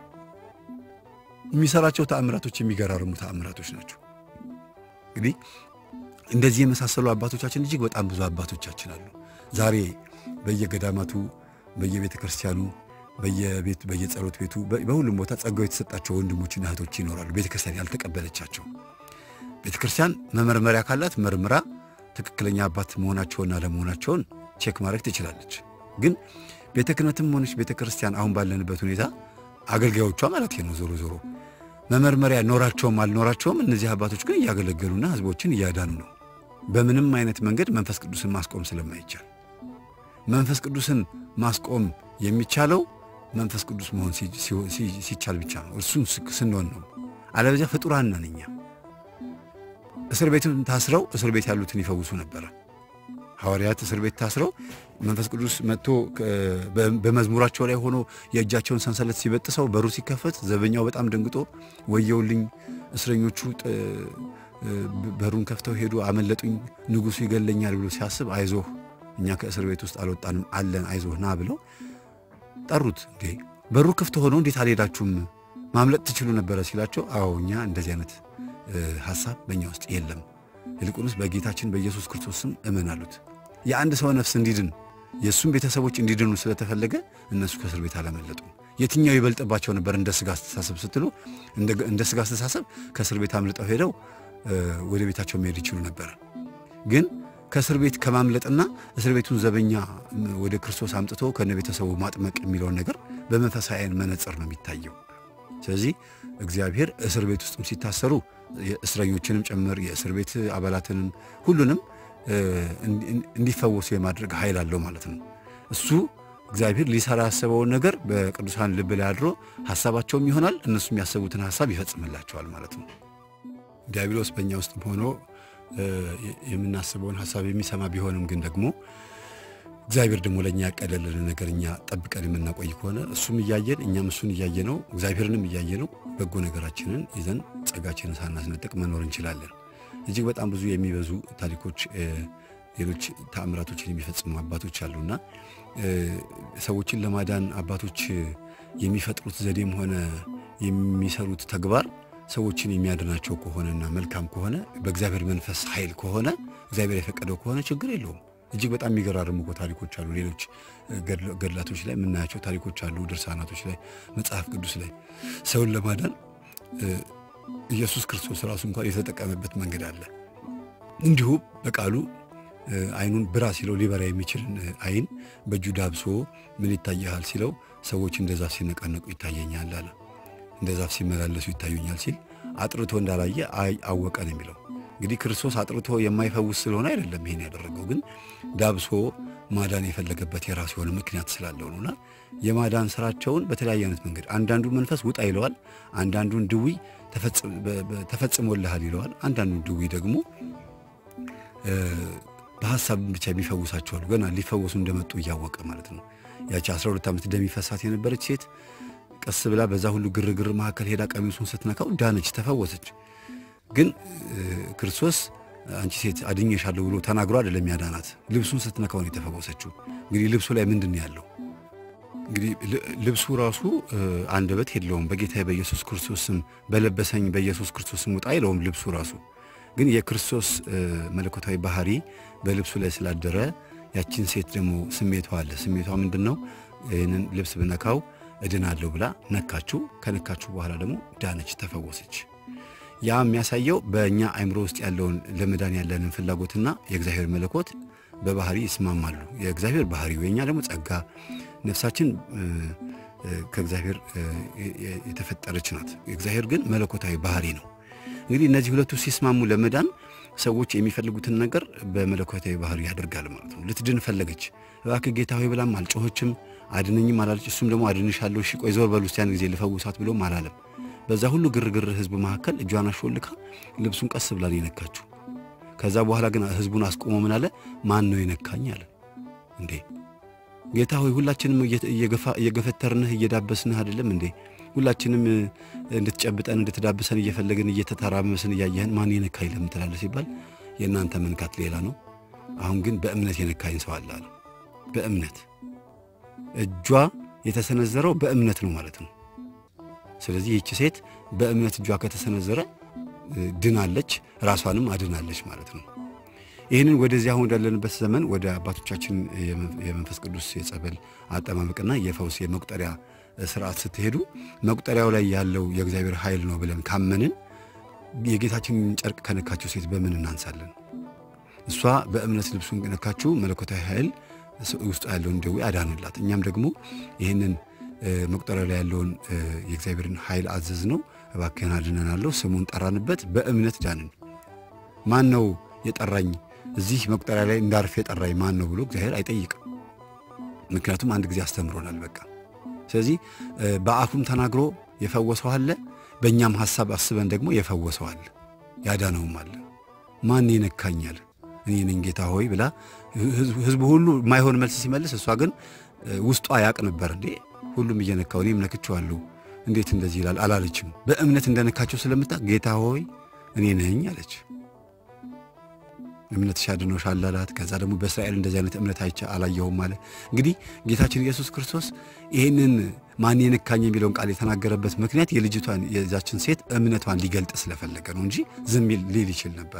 የሚሰራቸው ተአምራቶች የሚገራርሙ ተአምራቶች ናቸው። እንግዲህ እንደዚህ የመሳሰሉ አባቶቻችን እጅግ በጣም ብዙ አባቶቻችን አሉ። ዛሬ በየገዳማቱ በየቤተ ክርስቲያኑ በየቤት በየጸሎት ቤቱ በሁሉም ቦታ ጸጋው የተሰጣቸው ወንድሞችና እህቶች ይኖራሉ። ቤተ ክርስቲያን ያልተቀበለቻቸው ቤተ ክርስቲያን መመርመሪያ ካላት መርምራ ትክክለኛ አባት መሆናቸውና ለመሆናቸውን ቼክ ማድረግ ትችላለች። ግን ቤተ ክህነትም ሆነች ቤተ ክርስቲያን አሁን ባለንበት ሁኔታ አገልጋዮቿ ማለት ነው ዞሮ ዞሮ መመርመሪያ ኖራቸውም አልኖራቸውም እነዚህ አባቶች ግን እያገለገሉና ሕዝቦችን እያዳኑ ነው። በምንም አይነት መንገድ መንፈስ ቅዱስን ማስቆም ስለማይቻል መንፈስ ቅዱስን ማስቆም የሚቻለው መንፈስ ቅዱስ መሆን ሲቻል ብቻ ነው። እርሱን ስንሆን ነው። አለበዚያ ፍጡራን ነን እኛ። እስር ቤቱን ታስረው እስር ቤት ያሉትን ይፈውሱ ነበረ። ሐዋርያት እስር ቤት ታስረው መንፈስ ቅዱስ መጥቶ በመዝሙራቸው ላይ ሆኖ የእጃቸውን ሰንሰለት ሲበጥሰው በሩ ሲከፈት ዘበኛው በጣም ደንግጦ ወየውልኝ፣ እስረኞቹ በሩን ከፍተው ሄዱ፣ አመለጡኝ፣ ንጉሡ ይገለኛል ብሎ ሲያስብ አይዞህ እኛ ከእስር ቤት ውስጥ አልወጣንም አለን፣ አይዞህ ና ብለው ጠሩት። እንዴ በሩ ክፍት ሆኖ እንዴት አልሄዳችሁም? ማምለጥ ትችሉ ነበረ ሲላቸው፣ አዎ እኛ እንደዚህ አይነት ሐሳብ በእኛ ውስጥ የለም ይልቁንስ በጌታችን በኢየሱስ ክርስቶስ ስም እመን አሉት። የአንድ ሰው ነፍስ እንዲድን የእሱም ቤተሰቦች እንዲድኑ ስለተፈለገ እነሱ ከእስር ቤት አላመለጡም። የትኛው ይበልጥባቸው ነበር? እንደ ስጋ አስተሳሰብ ስትሉ እንደ ስጋ አስተሳሰብ ከእስር ቤት አምልጠው ሄደው ወደ ቤታቸው መሄድ ይችሉ ነበር። ግን ከእስር ቤት ከማምለጥና እስር ቤቱን ዘበኛ ወደ ክርስቶስ አምጥቶ ከነ ቤተሰቡ ማጥመቅ የሚለውን ነገር በመንፈሳዊ ዓይን መነጽር ነው የሚታየው። ስለዚህ እግዚአብሔር እስር ቤት ውስጥም ሲታሰሩ እስረኞችንም ጭምር የእስር ቤት አባላትንም ሁሉንም እንዲፈወሱ የማድረግ ኃይል አለው ማለት ነው። እሱ እግዚአብሔር ሊሰራ ያሰበውን ነገር በቅዱሳን ልብ ላይ አድሮ ሀሳባቸውም ይሆናል፣ እነሱም ያሰቡትን ሀሳብ ይፈጽምላቸዋል ማለት ነው። ዲያብሎስ በእኛ ውስጥ ሆኖ የምናስበውን ሀሳብ የሚሰማ ቢሆንም ግን ደግሞ እግዚአብሔር ደግሞ ለእኛ ያቀለልን ነገር እኛ ጠብቀን የምናቆይ ከሆነ እሱም እያየን እኛም እሱን እያየ ነው እግዚአብሔርንም እያየ ነው በጎ ነገራችንን ይዘን ጸጋችንን ሳናስነጥቅ መኖር እንችላለን። እጅግ በጣም ብዙ የሚበዙ ታሪኮች፣ ሌሎች ተአምራቶችን የሚፈጽሙ አባቶች አሉና ሰዎችን ለማዳን አባቶች የሚፈጥሩት ዘዴም ሆነ የሚሰሩት ተግባር ሰዎችን የሚያድናቸው ከሆነና መልካም ከሆነ በእግዚአብሔር መንፈስ ኃይል ከሆነ እግዚአብሔር የፈቀደው ከሆነ ችግር የለውም። እጅግ በጣም የሚገራርሙ እኮ ታሪኮች አሉ። ሌሎች ገድላቶች ላይ የምናያቸው ታሪኮች አሉ። ድርሳናቶች ላይ፣ መጽሐፍ ቅዱስ ላይ ሰውን ለማዳን ኢየሱስ ክርስቶስ ራሱ እንኳን የተጠቀመበት መንገድ አለ። እንዲሁ በቃሉ ዓይኑን ብራ ሲለው ሊበራ የሚችልን ዓይን በእጁ ዳብሶ ምን ይታያል ሲለው ሰዎች እንደ ዛፍ ሲነቃነቁ ይታየኛል አለ። እንደ ዛፍ ሲመላለሱ ይታዩኛል ሲል አጥርቶ እንዳላየ አወቀ ነው የሚለው። እንግዲህ ክርስቶስ አጥርቶ የማይፈውስ ስለሆነ አይደለም ይሄን ያደረገው፣ ግን ዳብሶ ማዳን የፈለገበት የራሱ የሆነ ምክንያት ስላለው ነውና የማዳን ስራቸውን በተለያየ አይነት መንገድ አንዳንዱ መንፈስ ውጣ ይለዋል፣ አንዳንዱን ድዊ ተፈጽሞልሃል ይለዋል፣ አንዳንዱን ድዊ ደግሞ በሀሳብ ብቻ የሚፈውሳቸዋሉ። ገና ሊፈወሱ እንደመጡ እያወቀ ማለት ነው። ያቺ 12 ዓመት ደም ይፈሳት የነበረች ሴት ቀስ ብላ በዛ ሁሉ ግርግር መካከል ሄዳ ቀሚሱን ስትነካው ዳነች፣ ተፈወሰች። ግን ክርስቶስ አንቺ ሴት አድኜሻለሁ ብሎ ተናግሮ አይደለም ያዳናት። ልብሱን ስትነካው ነው የተፈወሰችው። እንግዲህ ልብሱ ላይ ምንድን ነው ያለው? እንግዲህ ልብሱ ራሱ አንደበት የለውም። በጌታ በኢየሱስ ክርስቶስ ስም በለበሰኝ በኢየሱስ ክርስቶስ ስም ውጣ አይለውም ልብሱ ራሱ። ግን የክርስቶስ መለኮታዊ ባህሪ በልብሱ ላይ ስላደረ ያችን ሴት ደግሞ ስሜቷ አለ። ስሜቷ ምንድን ነው? ይህንን ልብስ ብነካው እድናለሁ ብላ ነካችሁ። ከነካችሁ በኋላ ደግሞ ዳነች፣ ተፈወሰች። ያ የሚያሳየው በእኛ አእምሮ ውስጥ ያለውን ለመዳን ያለንን ፍላጎትና የእግዚአብሔር መለኮት በባህሪ ይስማማሉ። የእግዚአብሔር ባህሪ የኛ ደግሞ ጸጋ፣ ነፍሳችን ከእግዚአብሔር የተፈጠረች ናት። እግዚአብሔር ግን መለኮታዊ ባህሪ ነው። እንግዲህ እነዚህ ሁለቱ ሲስማሙ ለመዳን ሰዎች የሚፈልጉትን ነገር በመለኮታዊ ባህሪ ያደርጋል ማለት ነው። ልትድን ፈለገች። እባክህ ጌታ ሆይ ብላም አልጮኸችም፣ አድነኝም አላለች። እሱም ደግሞ አድንሻለሁ፣ እሺ ቆይ ዞር በሉ እስቲ ያን ጊዜ ልፈውሳት ብሎም አላለም። በዛ ሁሉ ግርግር ህዝብ መካከል እጇን አሾልካ ልብሱን ቀስ ብላ የነካችው። ከዛ በኋላ ግን ህዝቡን አስቆሞ ምን አለ? ማን ነው የነካኝ አለ። እንዴ ጌታ ሆይ ሁላችንም እየገፈተርንህ እየዳበስንህ አይደለም እንዴ? ሁላችንም እንድትጨብጠን እንድትዳብሰን እየፈለግን እየተተራመስን እያየህን ማን የነካኝ ለምን ትላለህ ሲባል የእናንተ መንካት ሌላ ነው። አሁን ግን በእምነት የነካኝ ሰው አለ አለ። በእምነት እጇ የተሰነዘረው በእምነት ነው ማለት ነው። ስለዚህ ይህች ሴት በእምነት እጇ ከተሰነዘረ ድናለች፣ ራሷንም አድናለች ማለት ነው። ይህንን ወደዚህ አሁን ወዳለንበት ዘመን ወደ አባቶቻችን የመንፈስ ቅዱስ የጸበል አጠማመቅና የፈውስ የመቁጠሪያ ስርዓት ስትሄዱ መቁጠሪያው ላይ ያለው የእግዚአብሔር ኃይል ነው ብለን ካመንን የጌታችንን ጨርቅ ከነካችው ሴት በምን እናንሳለን? እሷ በእምነት ልብሱን ነካችው፣ መለኮታዊ ኃይል ውስጡ ያለውን ደዌ አዳንላት። እኛም ደግሞ ይህንን መቁጠሪያ ላይ ያለውን የእግዚአብሔርን ኃይል አዘዝ ነው። እባክህን አድነናለሁ፣ ስሙን ጠራንበት፣ በእምነት ዳንን። ማን ነው የጠራኝ እዚህ መቁጠሪያ ላይ እንዳርፍ የጠራኝ ማን ነው ብሎ እግዚአብሔር አይጠይቅም። ምክንያቱም አንድ ጊዜ አስተምሮናል። በቃ ስለዚህ በአፉም ተናግሮ የፈወሰው አለ፣ በእኛም ሐሳብ አስበን ደግሞ የፈወሰው አለ፣ ያዳነውም አለ። ማን ይነካኛል? እኔ ነኝ ጌታ ሆይ ብላ ህዝቡ ሁሉ የማይሆን መልስ ሲመልስ፣ እሷ ግን ውስጧ ያቅ ነበር። እንዴ ሁሉም እየነካው እኔም ነክቼዋለሁ፣ እንዴት እንደዚህ ይላል አላለችም። በእምነት እንደነካቸው ስለምታ ጌታ ሆይ እኔ ነኝ አለች። እምነትሽ አድኖሻል አላት። ከዛ ደግሞ በእስራኤል እንደዚህ አይነት እምነት አይቼ አላየሁም አለ። እንግዲህ ጌታችን ኢየሱስ ክርስቶስ ይህንን ማን የነካኝ የሚለውን ቃል የተናገረበት ምክንያት የልጅቷን የዛችን ሴት እምነቷን ሊገልጥ ስለፈለገ ነው እንጂ ዝም ሊል ይችል ነበረ።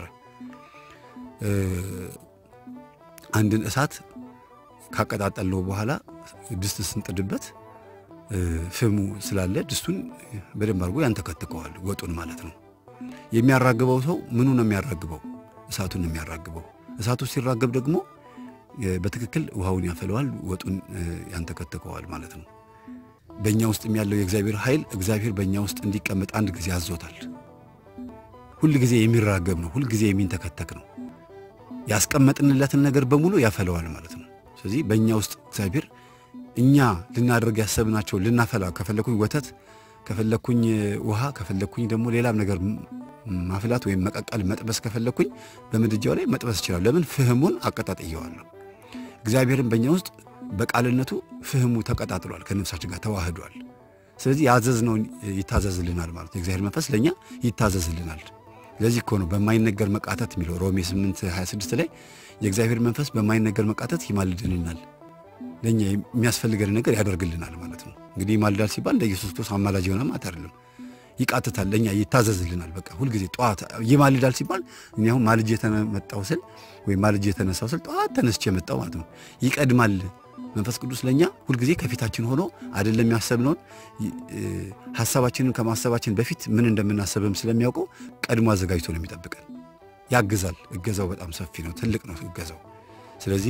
አንድን እሳት ካቀጣጠልነው በኋላ ድስት ስንጥድበት ፍሙ ስላለ ድስቱን በደንብ አድርጎ ያንተከትከዋል፣ ወጡን ማለት ነው። የሚያራግበው ሰው ምኑ ነው የሚያራግበው? እሳቱን ነው የሚያራግበው። እሳቱ ሲራገብ ደግሞ በትክክል ውሃውን ያፈለዋል፣ ወጡን ያንተከትከዋል ማለት ነው። በእኛ ውስጥ ያለው የእግዚአብሔር ኃይል እግዚአብሔር በእኛ ውስጥ እንዲቀመጥ አንድ ጊዜ አዞታል። ሁል ጊዜ የሚራገብ ነው፣ ሁል ጊዜ የሚንተከተክ ነው። ያስቀመጥንለትን ነገር በሙሉ ያፈለዋል ማለት ነው። ስለዚህ በእኛ ውስጥ እግዚአብሔር እኛ ልናደርግ ያሰብናቸው ልናፈላ ከፈለኩኝ ወተት ከፈለኩኝ ውሃ ከፈለኩኝ ደግሞ ሌላም ነገር ማፍላት ወይም መቀቀል መጥበስ ከፈለኩኝ በምድጃው ላይ መጥበስ ይችላል። ለምን ፍህሙን አቀጣጥየዋለሁ። እግዚአብሔርን በእኛ ውስጥ በቃልነቱ ፍህሙ ተቀጣጥሏል፣ ከነፍሳችን ጋር ተዋህዷል። ስለዚህ ያዘዝነውን ይታዘዝልናል ማለት ነው። የእግዚአብሔር መንፈስ ለእኛ ይታዘዝልናል። ለዚህ እኮ ነው በማይነገር መቃተት የሚለው ሮሜ 8 26 ላይ የእግዚአብሔር መንፈስ በማይነገር መቃተት ይማልድልናል፣ ለእኛ የሚያስፈልገን ነገር ያደርግልናል ማለት ነው። እንግዲህ ይማልዳል ሲባል እንደ ኢየሱስ ክርስቶስ አማላጅ የሆነ ማለት አይደለም። ይቃትታል፣ ለእኛ ይታዘዝልናል። በቃ ሁልጊዜ ጠዋት ይማልዳል ሲባል እኔ አሁን ማልጅ የተመጣው ስል ወይም ማልጅ የተነሳው ስል ጠዋት ተነስቼ የመጣው ማለት ነው። ይቀድማል መንፈስ ቅዱስ ለእኛ ሁልጊዜ ከፊታችን ሆኖ አይደለም ያሰብነውን ሀሳባችንን ከማሰባችን በፊት ምን እንደምናሰብም ስለሚያውቀው ቀድሞ አዘጋጅቶ ነው የሚጠብቀን። ያግዛል። እገዛው በጣም ሰፊ ነው፣ ትልቅ ነው እገዛው። ስለዚህ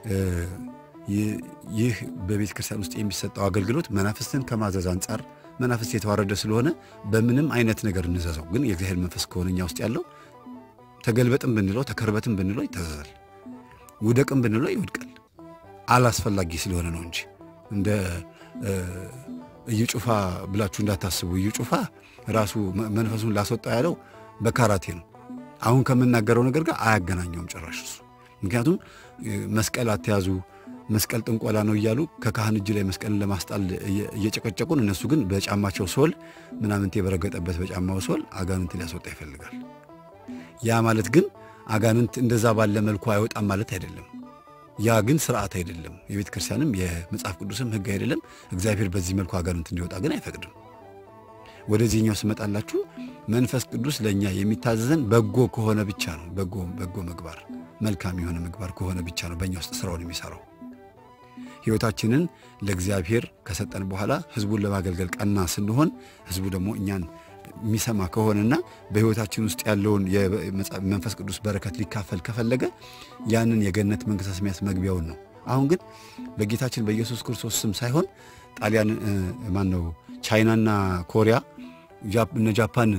ይህ በቤተ ክርስቲያን ውስጥ የሚሰጠው አገልግሎት መናፍስትን ከማዘዝ አንጻር መናፍስት የተዋረደ ስለሆነ በምንም አይነት ነገር እንዘዘው፣ ግን የእግዚአብሔር መንፈስ ከሆነ እኛ ውስጥ ያለው ተገልበጥም ብንለው ተከርበትም ብንለው ይታዘዛል፣ ውደቅም ብንለው ይወድቃል። አላስፈላጊ ስለሆነ ነው እንጂ እንደ እዩ ጩፋ ብላችሁ እንዳታስቡ። እዩ ጩፋ ራሱ መንፈሱን ላስወጣ ያለው በካራቴ ነው። አሁን ከምናገረው ነገር ጋር አያገናኘውም ጭራሽ እሱ። ምክንያቱም መስቀል አትያዙ፣ መስቀል ጥንቆላ ነው እያሉ ከካህን እጅ ላይ መስቀልን ለማስጣል እየጨቀጨቁን፣ እነሱ ግን በጫማቸው ሶል ምናምንት የበረገጠበት በጫማው ሶል አጋንንት ሊያስወጣ ይፈልጋል። ያ ማለት ግን አጋንንት እንደዛ ባለ መልኩ አይወጣም ማለት አይደለም። ያ ግን ስርዓት አይደለም። የቤተ ክርስቲያንም የመጽሐፍ ቅዱስም ሕግ አይደለም። እግዚአብሔር በዚህ መልኩ አጋንንት እንዲወጣ ግን አይፈቅድም። ወደዚህኛው ስመጣላችሁ መንፈስ ቅዱስ ለእኛ የሚታዘዘን በጎ ከሆነ ብቻ ነው። በጎ በጎ ምግባር መልካም የሆነ ምግባር ከሆነ ብቻ ነው በእኛ ውስጥ ስራውን የሚሰራው። ሕይወታችንን ለእግዚአብሔር ከሰጠን በኋላ ሕዝቡን ለማገልገል ቀና ስንሆን ሕዝቡ ደግሞ እኛን የሚሰማ ከሆነና በሕይወታችን ውስጥ ያለውን የመንፈስ ቅዱስ በረከት ሊካፈል ከፈለገ ያንን የገነት መንግሥተ ሰማያት መግቢያውን ነው። አሁን ግን በጌታችን በኢየሱስ ክርስቶስ ስም ሳይሆን ጣሊያን ማን ነው ቻይናና ኮሪያ እነ ጃፓን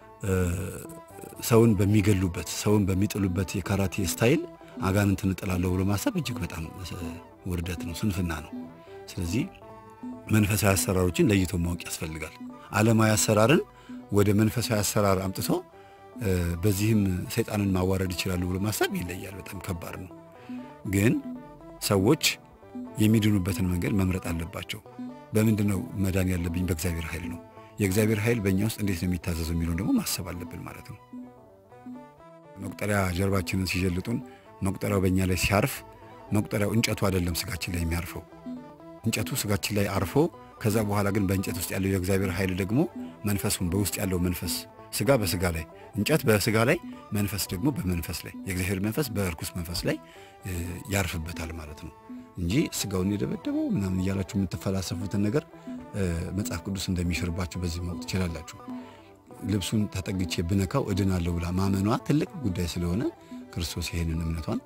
ሰውን በሚገሉበት ሰውን በሚጥሉበት የካራቴ ስታይል አጋንንትን እጥላለሁ ብሎ ማሰብ እጅግ በጣም ውርደት ነው፣ ስንፍና ነው። ስለዚህ መንፈሳዊ አሰራሮችን ለይቶ ማወቅ ያስፈልጋል። ዓለማዊ አሰራርን ወደ መንፈሳዊ አሰራር አምጥቶ በዚህም ሰይጣንን ማዋረድ ይችላሉ ብሎ ማሰብ ይለያል። በጣም ከባድ ነው። ግን ሰዎች የሚድኑበትን መንገድ መምረጥ አለባቸው። በምንድን ነው መዳን ያለብኝ? በእግዚአብሔር ኃይል ነው። የእግዚአብሔር ኃይል በእኛ ውስጥ እንዴት ነው የሚታዘዘው የሚለውን ደግሞ ማሰብ አለብን ማለት ነው። መቁጠሪያ ጀርባችንን ሲጀልጡን መቁጠሪያው በእኛ ላይ ሲያርፍ መቁጠሪያው እንጨቱ አይደለም ስጋችን ላይ የሚያርፈው እንጨቱ ስጋችን ላይ አርፎ ከዛ በኋላ ግን በእንጨት ውስጥ ያለው የእግዚአብሔር ኃይል ደግሞ መንፈሱን በውስጥ ያለው መንፈስ ስጋ በስጋ ላይ እንጨት በስጋ ላይ መንፈስ ደግሞ በመንፈስ ላይ የእግዚአብሔር መንፈስ በእርኩስ መንፈስ ላይ ያርፍበታል ማለት ነው እንጂ ስጋውን የደበደበው ምናምን እያላችሁ የምትፈላሰፉትን ነገር መጽሐፍ ቅዱስ እንደሚሽርባችሁ በዚህ ማወቅ ትችላላችሁ። ልብሱን ተጠግቼ ብነካው እድናለሁ ብላ ማመኗ ትልቅ ጉዳይ ስለሆነ ክርስቶስ ይሄንን እምነቷን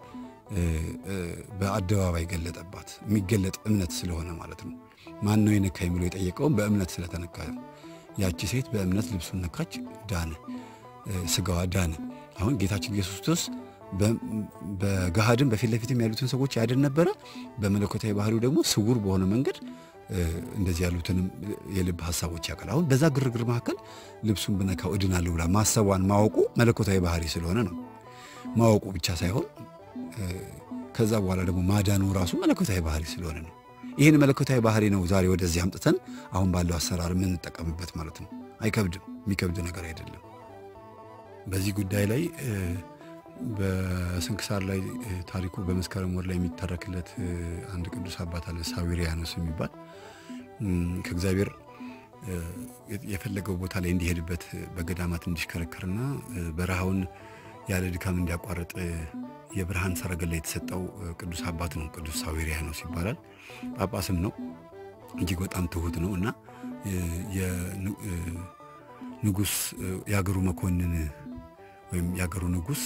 በአደባባይ ገለጠባት። የሚገለጥ እምነት ስለሆነ ማለት ነው። ማን ነው የነካኝ ብሎ የጠየቀውም በእምነት ስለተነካ ነው። ያቺ ሴት በእምነት ልብሱን ነካች፣ ዳነ፣ ስጋዋ ዳነ። አሁን ጌታችን ኢየሱስ ክርስቶስ በገሃድም በፊት ለፊትም ያሉትን ሰዎች ያድን ነበረ። በመለኮታዊ ባህሪው ደግሞ ስውር በሆነ መንገድ እንደዚህ ያሉትንም የልብ ሀሳቦች ያውቃል። አሁን በዛ ግርግር መካከል ልብሱን ብነካው እድናለሁ ብላ ማሰቧን ማወቁ መለኮታዊ ባህሪ ስለሆነ ነው። ማወቁ ብቻ ሳይሆን ከዛ በኋላ ደግሞ ማዳኑ ራሱ መለኮታዊ ባህሪ ስለሆነ ነው። ይህን መለኮታዊ ባህሪ ነው ዛሬ ወደዚህ አምጥተን አሁን ባለው አሰራር የምንጠቀምበት ማለት ነው። አይከብድም፣ የሚከብድ ነገር አይደለም። በዚህ ጉዳይ ላይ በስንክሳር ላይ ታሪኩ በመስከረም ወር ላይ የሚተረክለት አንድ ቅዱስ አባት አለ ሳዊሪያኖስ የሚባል ከእግዚአብሔር የፈለገው ቦታ ላይ እንዲሄድበት በገዳማት እንዲሽከረከርና በረሃውን ያለ ድካም እንዲያቋርጥ የብርሃን ሰረገላ የተሰጠው ቅዱስ አባት ነው። ቅዱስ ሳዊሪያኖስ ይባላል። ጳጳስም ነው። እጅግ በጣም ትሁት ነው እና ንጉሥ የአገሩ መኮንን ወይም የአገሩ ንጉሥ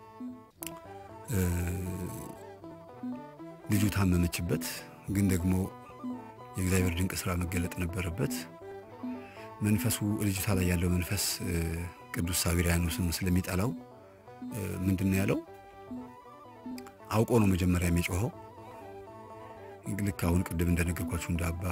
ልጁ ታመመችበት፣ ግን ደግሞ የእግዚአብሔር ድንቅ ስራ መገለጥ ነበረበት። መንፈሱ ልጅቷ ላይ ያለው መንፈስ ቅዱስ ሳዊሪያኖስን ስለሚጠላው ምንድን ነው ያለው? አውቆ ነው መጀመሪያ የሚጮኸው። ልክ አሁን ቅድም እንደነገርኳችሁ እንደ አባ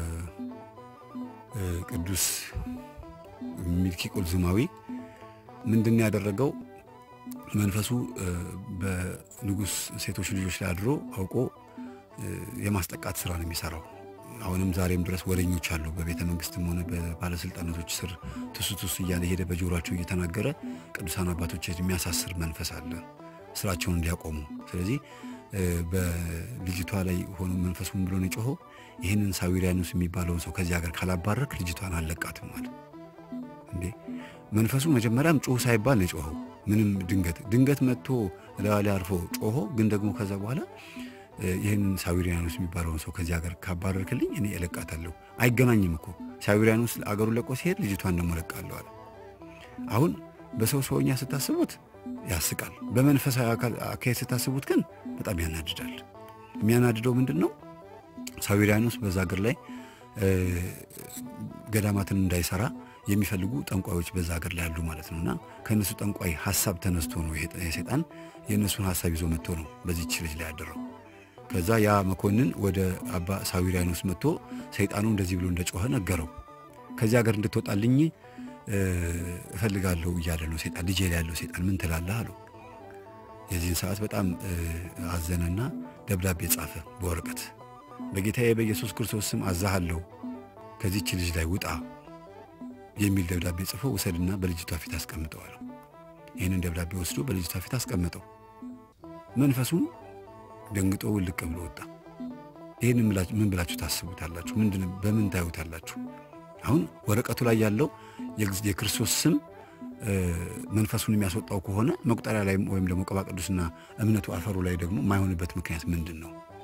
ቅዱስ ሚልኪ ቁልዝማዊ ምንድን ነው ያደረገው? መንፈሱ በንጉሥ ሴቶች ልጆች ላይ አድሮ አውቆ የማስጠቃት ስራ ነው የሚሰራው። አሁንም ዛሬም ድረስ ወደኞች አሉ። በቤተ መንግስትም ሆነ በባለስልጣናቶች ስር ትሱ ትሱ እያለ ሄደ በጆሯቸው እየተናገረ ቅዱሳን አባቶች የሚያሳስር መንፈስ አለ ስራቸውን እንዲያቆሙ። ስለዚህ በልጅቷ ላይ ሆኖ መንፈሱን ብሎ ነው የጮኸው። ይህንን ሳዊሪያኖስ የሚባለውን ሰው ከዚህ ሀገር ካላባረክ ልጅቷን አለቃትም አለ። እንዴ መንፈሱ መጀመሪያም ጮህ ሳይባል ነው የጮኸው። ምንም ድንገት ድንገት መጥቶ እላዋ ላይ አርፎ ጮሆ፣ ግን ደግሞ ከዛ በኋላ ይህንን ሳዊሪያኖስ የሚባለውን ሰው ከዚህ ሀገር ካባረርክልኝ እኔ እለቃታለሁ። አይገናኝም እኮ ሳዊሪያኖስ አገሩን ለቆ ሲሄድ ልጅቷን ደግሞ እለቃለሁ አለ። አሁን በሰው ሰውኛ ስታስቡት ያስቃል። በመንፈሳዊ አካሄድ ስታስቡት ግን በጣም ያናድዳል። የሚያናድደው ምንድን ነው? ሳዊሪያኖስ በዛ ሀገር ላይ ገዳማትን እንዳይሰራ የሚፈልጉ ጠንቋዮች በዛ ሀገር ላይ ያሉ ማለት ነው። እና ከእነሱ ጠንቋይ ሀሳብ ተነስቶ ነው የሰይጣን የእነሱን ሀሳብ ይዞ መጥቶ ነው በዚህች ልጅ ላይ ያደረው። ከዛ ያ መኮንን ወደ አባ ሳዊሪያኖስ መጥቶ ሰይጣኑ እንደዚህ ብሎ እንደጮኸ ነገረው። ከዚህ ሀገር እንድትወጣልኝ እፈልጋለሁ እያለ ነው ሰይጣን። ልጄ ላይ ያለው ሰይጣን ምን ትላለህ አለው። የዚህን ሰዓት በጣም አዘነና ደብዳቤ ጻፈ በወረቀት በጌታዬ በኢየሱስ ክርስቶስ ስም አዛሃለሁ ከዚች ልጅ ላይ ውጣ የሚል ደብዳቤ ጽፎ ውሰድና በልጅቷ ፊት አስቀምጠዋል። ይህንን ደብዳቤ ወስዶ በልጅቷ ፊት አስቀመጠው። መንፈሱም ደንግጦ ውልቅ ብሎ ወጣ። ይህን ምን ብላችሁ ታስቡታላችሁ? ምንድን በምን ታዩታላችሁ? አሁን ወረቀቱ ላይ ያለው የክርስቶስ ስም መንፈሱን የሚያስወጣው ከሆነ መቁጠሪያ ላይ ወይም ደግሞ ቅባ ቅዱስና እምነቱ አፈሩ ላይ ደግሞ የማይሆንበት ምክንያት ምንድን ነው?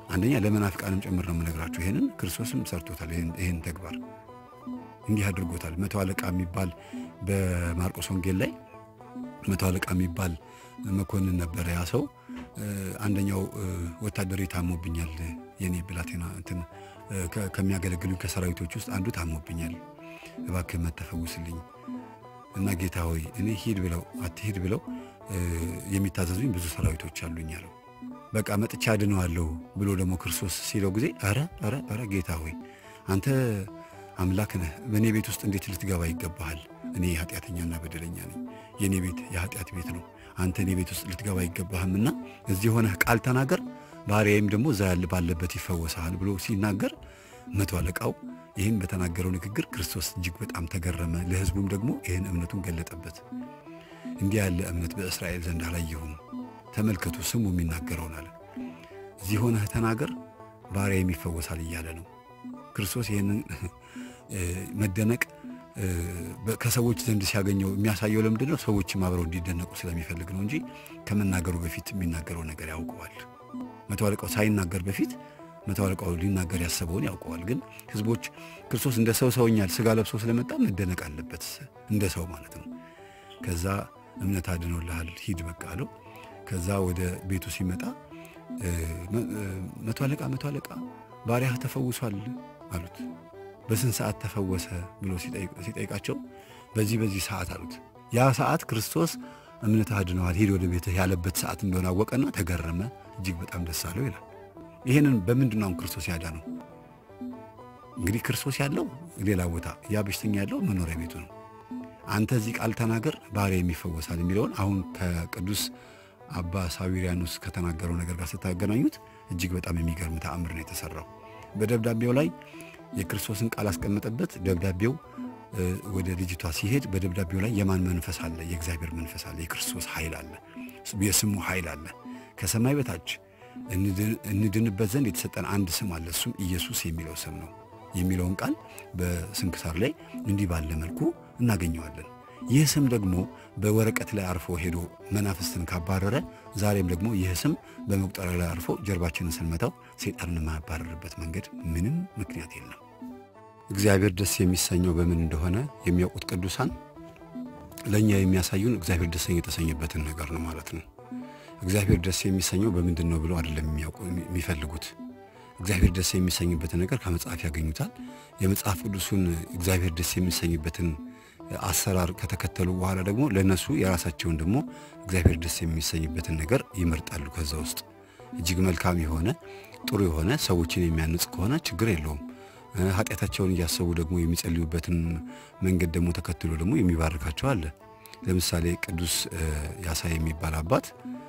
አንደኛ ለመናፍቃንም ጭምር ነው የምነግራቸው። ይህንን ክርስቶስም ሰርቶታል። ይህን ተግባር እንዲህ አድርጎታል። መቶ አለቃ የሚባል በማርቆስ ወንጌል ላይ መቶ አለቃ የሚባል መኮንን ነበረ። ያ ሰው አንደኛው ወታደር ታሞብኛል፣ የኔ ብላቴና እንትን ከሚያገለግሉኝ ከሰራዊቶች ውስጥ አንዱ ታሞብኛል፣ እባክህ መተፈውስልኝ እና ጌታ ሆይ እኔ ሂድ ብለው አትሂድ ብለው የሚታዘዙኝ ብዙ ሰራዊቶች አሉኝ አለው። በቃ መጥቻ አድነዋለሁ ብሎ ደግሞ ክርስቶስ ሲለው ጊዜ ኧረ ኧረ ኧረ ጌታ ሆይ አንተ አምላክ ነህ፣ በእኔ ቤት ውስጥ እንዴት ልትገባ ይገባሃል? እኔ ኃጢአተኛና በደለኛ ነኝ። የእኔ ቤት የኃጢአት ቤት ነው። አንተ እኔ ቤት ውስጥ ልትገባ አይገባህምና እዚህ ሆነህ ቃል ተናገር፣ ባሪያዬም ደግሞ እዛ ያለ ባለበት ይፈወሳል ብሎ ሲናገር መቶ አለቃው ይህን በተናገረው ንግግር ክርስቶስ እጅግ በጣም ተገረመ። ለሕዝቡም ደግሞ ይህን እምነቱን ገለጠበት። እንዲህ ያለ እምነት በእስራኤል ዘንድ አላየሁም። ተመልከቱ፣ ስሙ የሚናገረውን አለ። እዚህ ሆነህ ተናገር፣ ባሪያዬም ይፈወሳል እያለ ነው ክርስቶስ። ይህንን መደነቅ ከሰዎች ዘንድ ሲያገኘው የሚያሳየው ለምንድን ነው? ሰዎችም አብረው እንዲደነቁ ስለሚፈልግ ነው እንጂ ከመናገሩ በፊት የሚናገረው ነገር ያውቀዋል። መቶ አለቃው ሳይናገር በፊት መቶ አለቃው ሊናገር ያሰበውን ያውቀዋል። ግን ህዝቦች ክርስቶስ እንደ ሰው ሰውኛል ስጋ ለብሶ ስለመጣ መደነቅ አለበት፣ እንደ ሰው ማለት ነው። ከዛ እምነት አድኖልሃል ሂድ በቃ አለው። ከዛ ወደ ቤቱ ሲመጣ መቶ አለቃ መቶ አለቃ ባሪያህ ተፈውሷል አሉት። በስንት ሰዓት ተፈወሰ ብሎ ሲጠይቃቸው በዚህ በዚህ ሰዓት አሉት። ያ ሰዓት ክርስቶስ እምነትህ አድነዋል ሂድ ወደ ቤትህ ያለበት ሰዓት እንደሆነ አወቀና ተገረመ፣ እጅግ በጣም ደስ አለው ይላል። ይህንን በምንድን ነው ክርስቶስ ያዳነው? እንግዲህ ክርስቶስ ያለው ሌላ ቦታ፣ ያ በሽተኛ ያለው መኖሪያ ቤቱ ነው። አንተ እዚህ ቃል ተናገር ባሪያዬም ይፈወሳል የሚለውን አሁን ከቅዱስ አባ ሳዊሪያኖስ ከተናገረው ነገር ጋር ስታገናኙት እጅግ በጣም የሚገርም ተአምር ነው የተሰራው። በደብዳቤው ላይ የክርስቶስን ቃል አስቀመጠበት። ደብዳቤው ወደ ልጅቷ ሲሄድ በደብዳቤው ላይ የማን መንፈስ አለ? የእግዚአብሔር መንፈስ አለ። የክርስቶስ ኃይል አለ። የስሙ ኃይል አለ። ከሰማይ በታች እንድንበት ዘንድ የተሰጠን አንድ ስም አለ። እሱም ኢየሱስ የሚለው ስም ነው የሚለውን ቃል በስንክሳር ላይ እንዲህ ባለ መልኩ እናገኘዋለን። ይህ ስም ደግሞ በወረቀት ላይ አርፎ ሄዶ መናፍስትን ካባረረ፣ ዛሬም ደግሞ ይህ ስም በመቁጠሪያ ላይ አርፎ ጀርባችንን ስንመታው ሰይጣንን የማያባረርበት መንገድ ምንም ምክንያት የለም። እግዚአብሔር ደስ የሚሰኘው በምን እንደሆነ የሚያውቁት ቅዱሳን ለእኛ የሚያሳዩን እግዚአብሔር ደስ የተሰኘበትን ነገር ነው ማለት ነው። እግዚአብሔር ደስ የሚሰኘው በምንድን ነው ብለው አይደለም የሚያውቁ የሚፈልጉት እግዚአብሔር ደስ የሚሰኝበትን ነገር ከመጽሐፍ ያገኙታል። የመጽሐፍ ቅዱሱን እግዚአብሔር ደስ የሚሰኝበትን አሰራር ከተከተሉ በኋላ ደግሞ ለእነሱ የራሳቸውን ደግሞ እግዚአብሔር ደስ የሚሰኝበትን ነገር ይመርጣሉ። ከዛ ውስጥ እጅግ መልካም የሆነ ጥሩ የሆነ ሰዎችን የሚያንጽ ከሆነ ችግር የለውም። ኃጢአታቸውን እያሰቡ ደግሞ የሚጸልዩበትን መንገድ ደግሞ ተከትሎ ደግሞ የሚባርካቸው አለ። ለምሳሌ ቅዱስ ያሳይ የሚባል አባት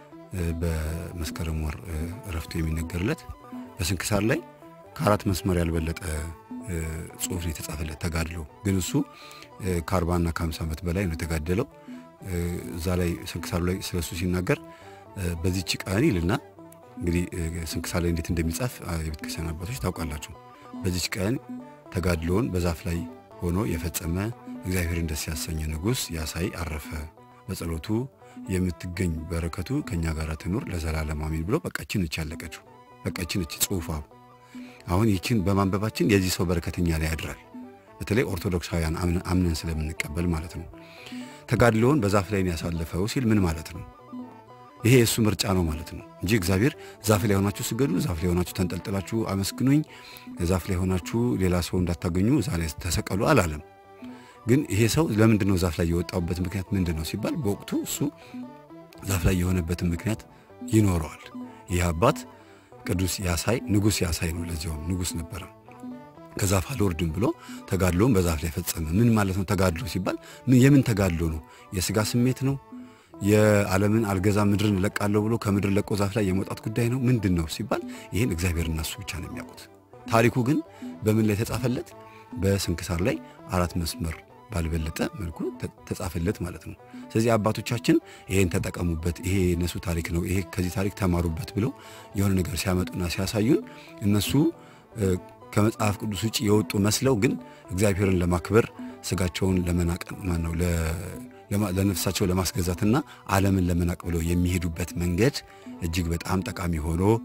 በመስከረም ወር እረፍቱ የሚነገርለት በስንክሳር ላይ ከአራት መስመር ያልበለጠ ጽሑፍ ነው የተጻፈለት ተጋድሎ። ግን እሱ ከአርባና ከሀምሳ ዓመት በላይ ነው የተጋደለው። እዛ ላይ ስንክሳሩ ላይ ስለሱ ሲናገር በዚህች ቀን ይልና እንግዲህ ስንክሳር ላይ እንዴት እንደሚጻፍ የቤተ ክርስቲያን አባቶች ታውቃላችሁ። በዚች ቀን ተጋድሎውን በዛፍ ላይ ሆኖ የፈጸመ እግዚአብሔርን ደስ ያሰኘ ንጉሥ ያሳይ አረፈ። በጸሎቱ የምትገኝ በረከቱ ከእኛ ጋር ትኑር ለዘላለም አሜን ብሎ በቃ ይችን እች ያለቀችው በቃ ይችን እች ጽሑፏ አሁን ይችን በማንበባችን የዚህ ሰው በረከት እኛ ላይ ያድራል። በተለይ ኦርቶዶክሳውያን አምነን ስለምንቀበል ማለት ነው። ተጋድሎውን በዛፍ ላይ ያሳለፈው ሲል ምን ማለት ነው? ይሄ የእሱ ምርጫ ነው ማለት ነው እንጂ እግዚአብሔር ዛፍ ላይ ሆናችሁ ስገዱ፣ ዛፍ ላይ ሆናችሁ ተንጠልጥላችሁ አመስግኑኝ፣ ዛፍ ላይ ሆናችሁ ሌላ ሰው እንዳታገኙ እዛ ላይ ተሰቀሉ አላለም። ግን ይሄ ሰው ለምንድን ነው ዛፍ ላይ የወጣበት ምክንያት ምንድን ነው ሲባል በወቅቱ እሱ ዛፍ ላይ የሆነበትን ምክንያት ይኖረዋል። ይህ አባት ቅዱስ ያሳይ ንጉሥ ያሳይ ነው። ለዚያውም ንጉሥ ነበረ። ከዛፍ አልወርድም ብሎ ተጋድሎውን በዛፍ ላይ ፈጸመ። ምን ማለት ነው ተጋድሎ ሲባል የምን ተጋድሎ ነው? የሥጋ ስሜት ነው? የዓለምን አልገዛ ምድርን እለቃለሁ ብሎ ከምድር ለቆ ዛፍ ላይ የመውጣት ጉዳይ ነው? ምንድን ነው ሲባል ይህን እግዚአብሔርና እሱ ብቻ ነው የሚያውቁት። ታሪኩ ግን በምን ላይ ተጻፈለት? በስንክሳር ላይ አራት መስመር ባልበለጠ መልኩ ተጻፈለት ማለት ነው። ስለዚህ አባቶቻችን ይሄን ተጠቀሙበት፣ ይሄ የእነሱ ታሪክ ነው፣ ይሄ ከዚህ ታሪክ ተማሩበት ብለው የሆነ ነገር ሲያመጡና ሲያሳዩን እነሱ ከመጽሐፍ ቅዱስ ውጭ የወጡ መስለው ግን እግዚአብሔርን ለማክበር ስጋቸውን ለመናቅ ማን ነው ለነፍሳቸው ለማስገዛትና ዓለምን ለመናቅ ብለው የሚሄዱበት መንገድ እጅግ በጣም ጠቃሚ ሆኖ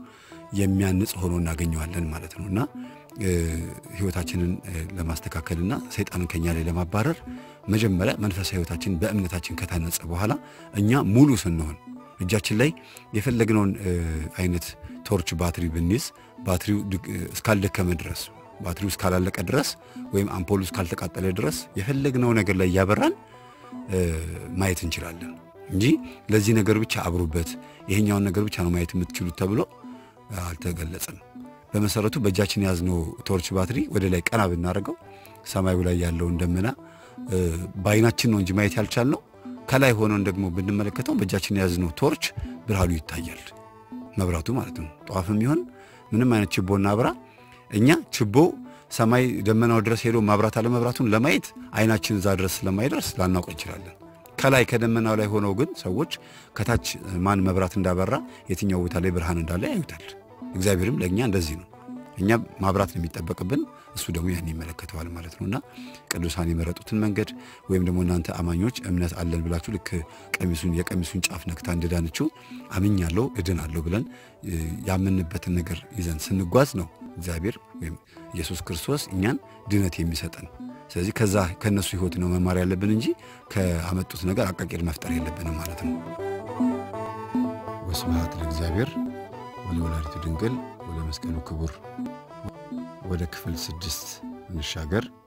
የሚያንጽ ሆኖ እናገኘዋለን ማለት ነው እና ህይወታችንን ለማስተካከልና ሰይጣንን ከኛ ላይ ለማባረር መጀመሪያ መንፈሳዊ ህይወታችን በእምነታችን ከታነጸ በኋላ እኛ ሙሉ ስንሆን እጃችን ላይ የፈለግነውን አይነት ቶርች ባትሪ ብንይዝ ባትሪው እስካልደከመ ድረስ ባትሪው እስካላለቀ ድረስ ወይም አምፖሉ እስካልተቃጠለ ድረስ የፈለግነው ነገር ላይ እያበራን ማየት እንችላለን እንጂ ለዚህ ነገር ብቻ አብሩበት፣ ይሄኛውን ነገር ብቻ ነው ማየት የምትችሉት ተብሎ አልተገለጸም። በመሰረቱ በእጃችን የያዝነው ቶርች ባትሪ ወደ ላይ ቀና ብናደርገው ሰማዩ ላይ ያለውን ደመና በአይናችን ነው እንጂ ማየት ያልቻልነው ከላይ ሆነን ደግሞ ብንመለከተው በእጃችን የያዝነው ቶርች ብርሃኑ ይታያል። መብራቱ ማለት ነው። ጠዋፍም ይሆን ምንም አይነት ችቦ እናብራ፣ እኛ ችቦ ሰማይ ደመናው ድረስ ሄዶ ማብራት አለመብራቱን ለማየት አይናችን እዛ ድረስ ስለማይደርስ ላናውቅ እንችላለን። ከላይ ከደመናው ላይ ሆነው ግን ሰዎች ከታች ማን መብራት እንዳበራ የትኛው ቦታ ላይ ብርሃን እንዳለ ያዩታል። እግዚአብሔርም ለእኛ እንደዚህ ነው። እኛ ማብራት ነው የሚጠበቅብን፣ እሱ ደግሞ ያን ይመለከተዋል ማለት ነው። እና ቅዱሳን የመረጡትን መንገድ ወይም ደግሞ እናንተ አማኞች እምነት አለን ብላችሁ ልክ ቀሚሱን የቀሚሱን ጫፍ ነክታ እንደዳነችው አምኛለሁ እድናለሁ ብለን ያምንበትን ነገር ይዘን ስንጓዝ ነው እግዚአብሔር ወይም ኢየሱስ ክርስቶስ እኛን ድነት የሚሰጠን። ስለዚህ ከዛ ከእነሱ ሕይወት ነው መማር ያለብን እንጂ ከአመጡት ነገር አቃቂር መፍጠር የለብንም ማለት ነው። ወስብሐት ለእግዚአብሔር ወለወላዲቱ ድንግል ወለመስቀሉ ክቡር። ወደ ክፍል ስድስት እንሻገር።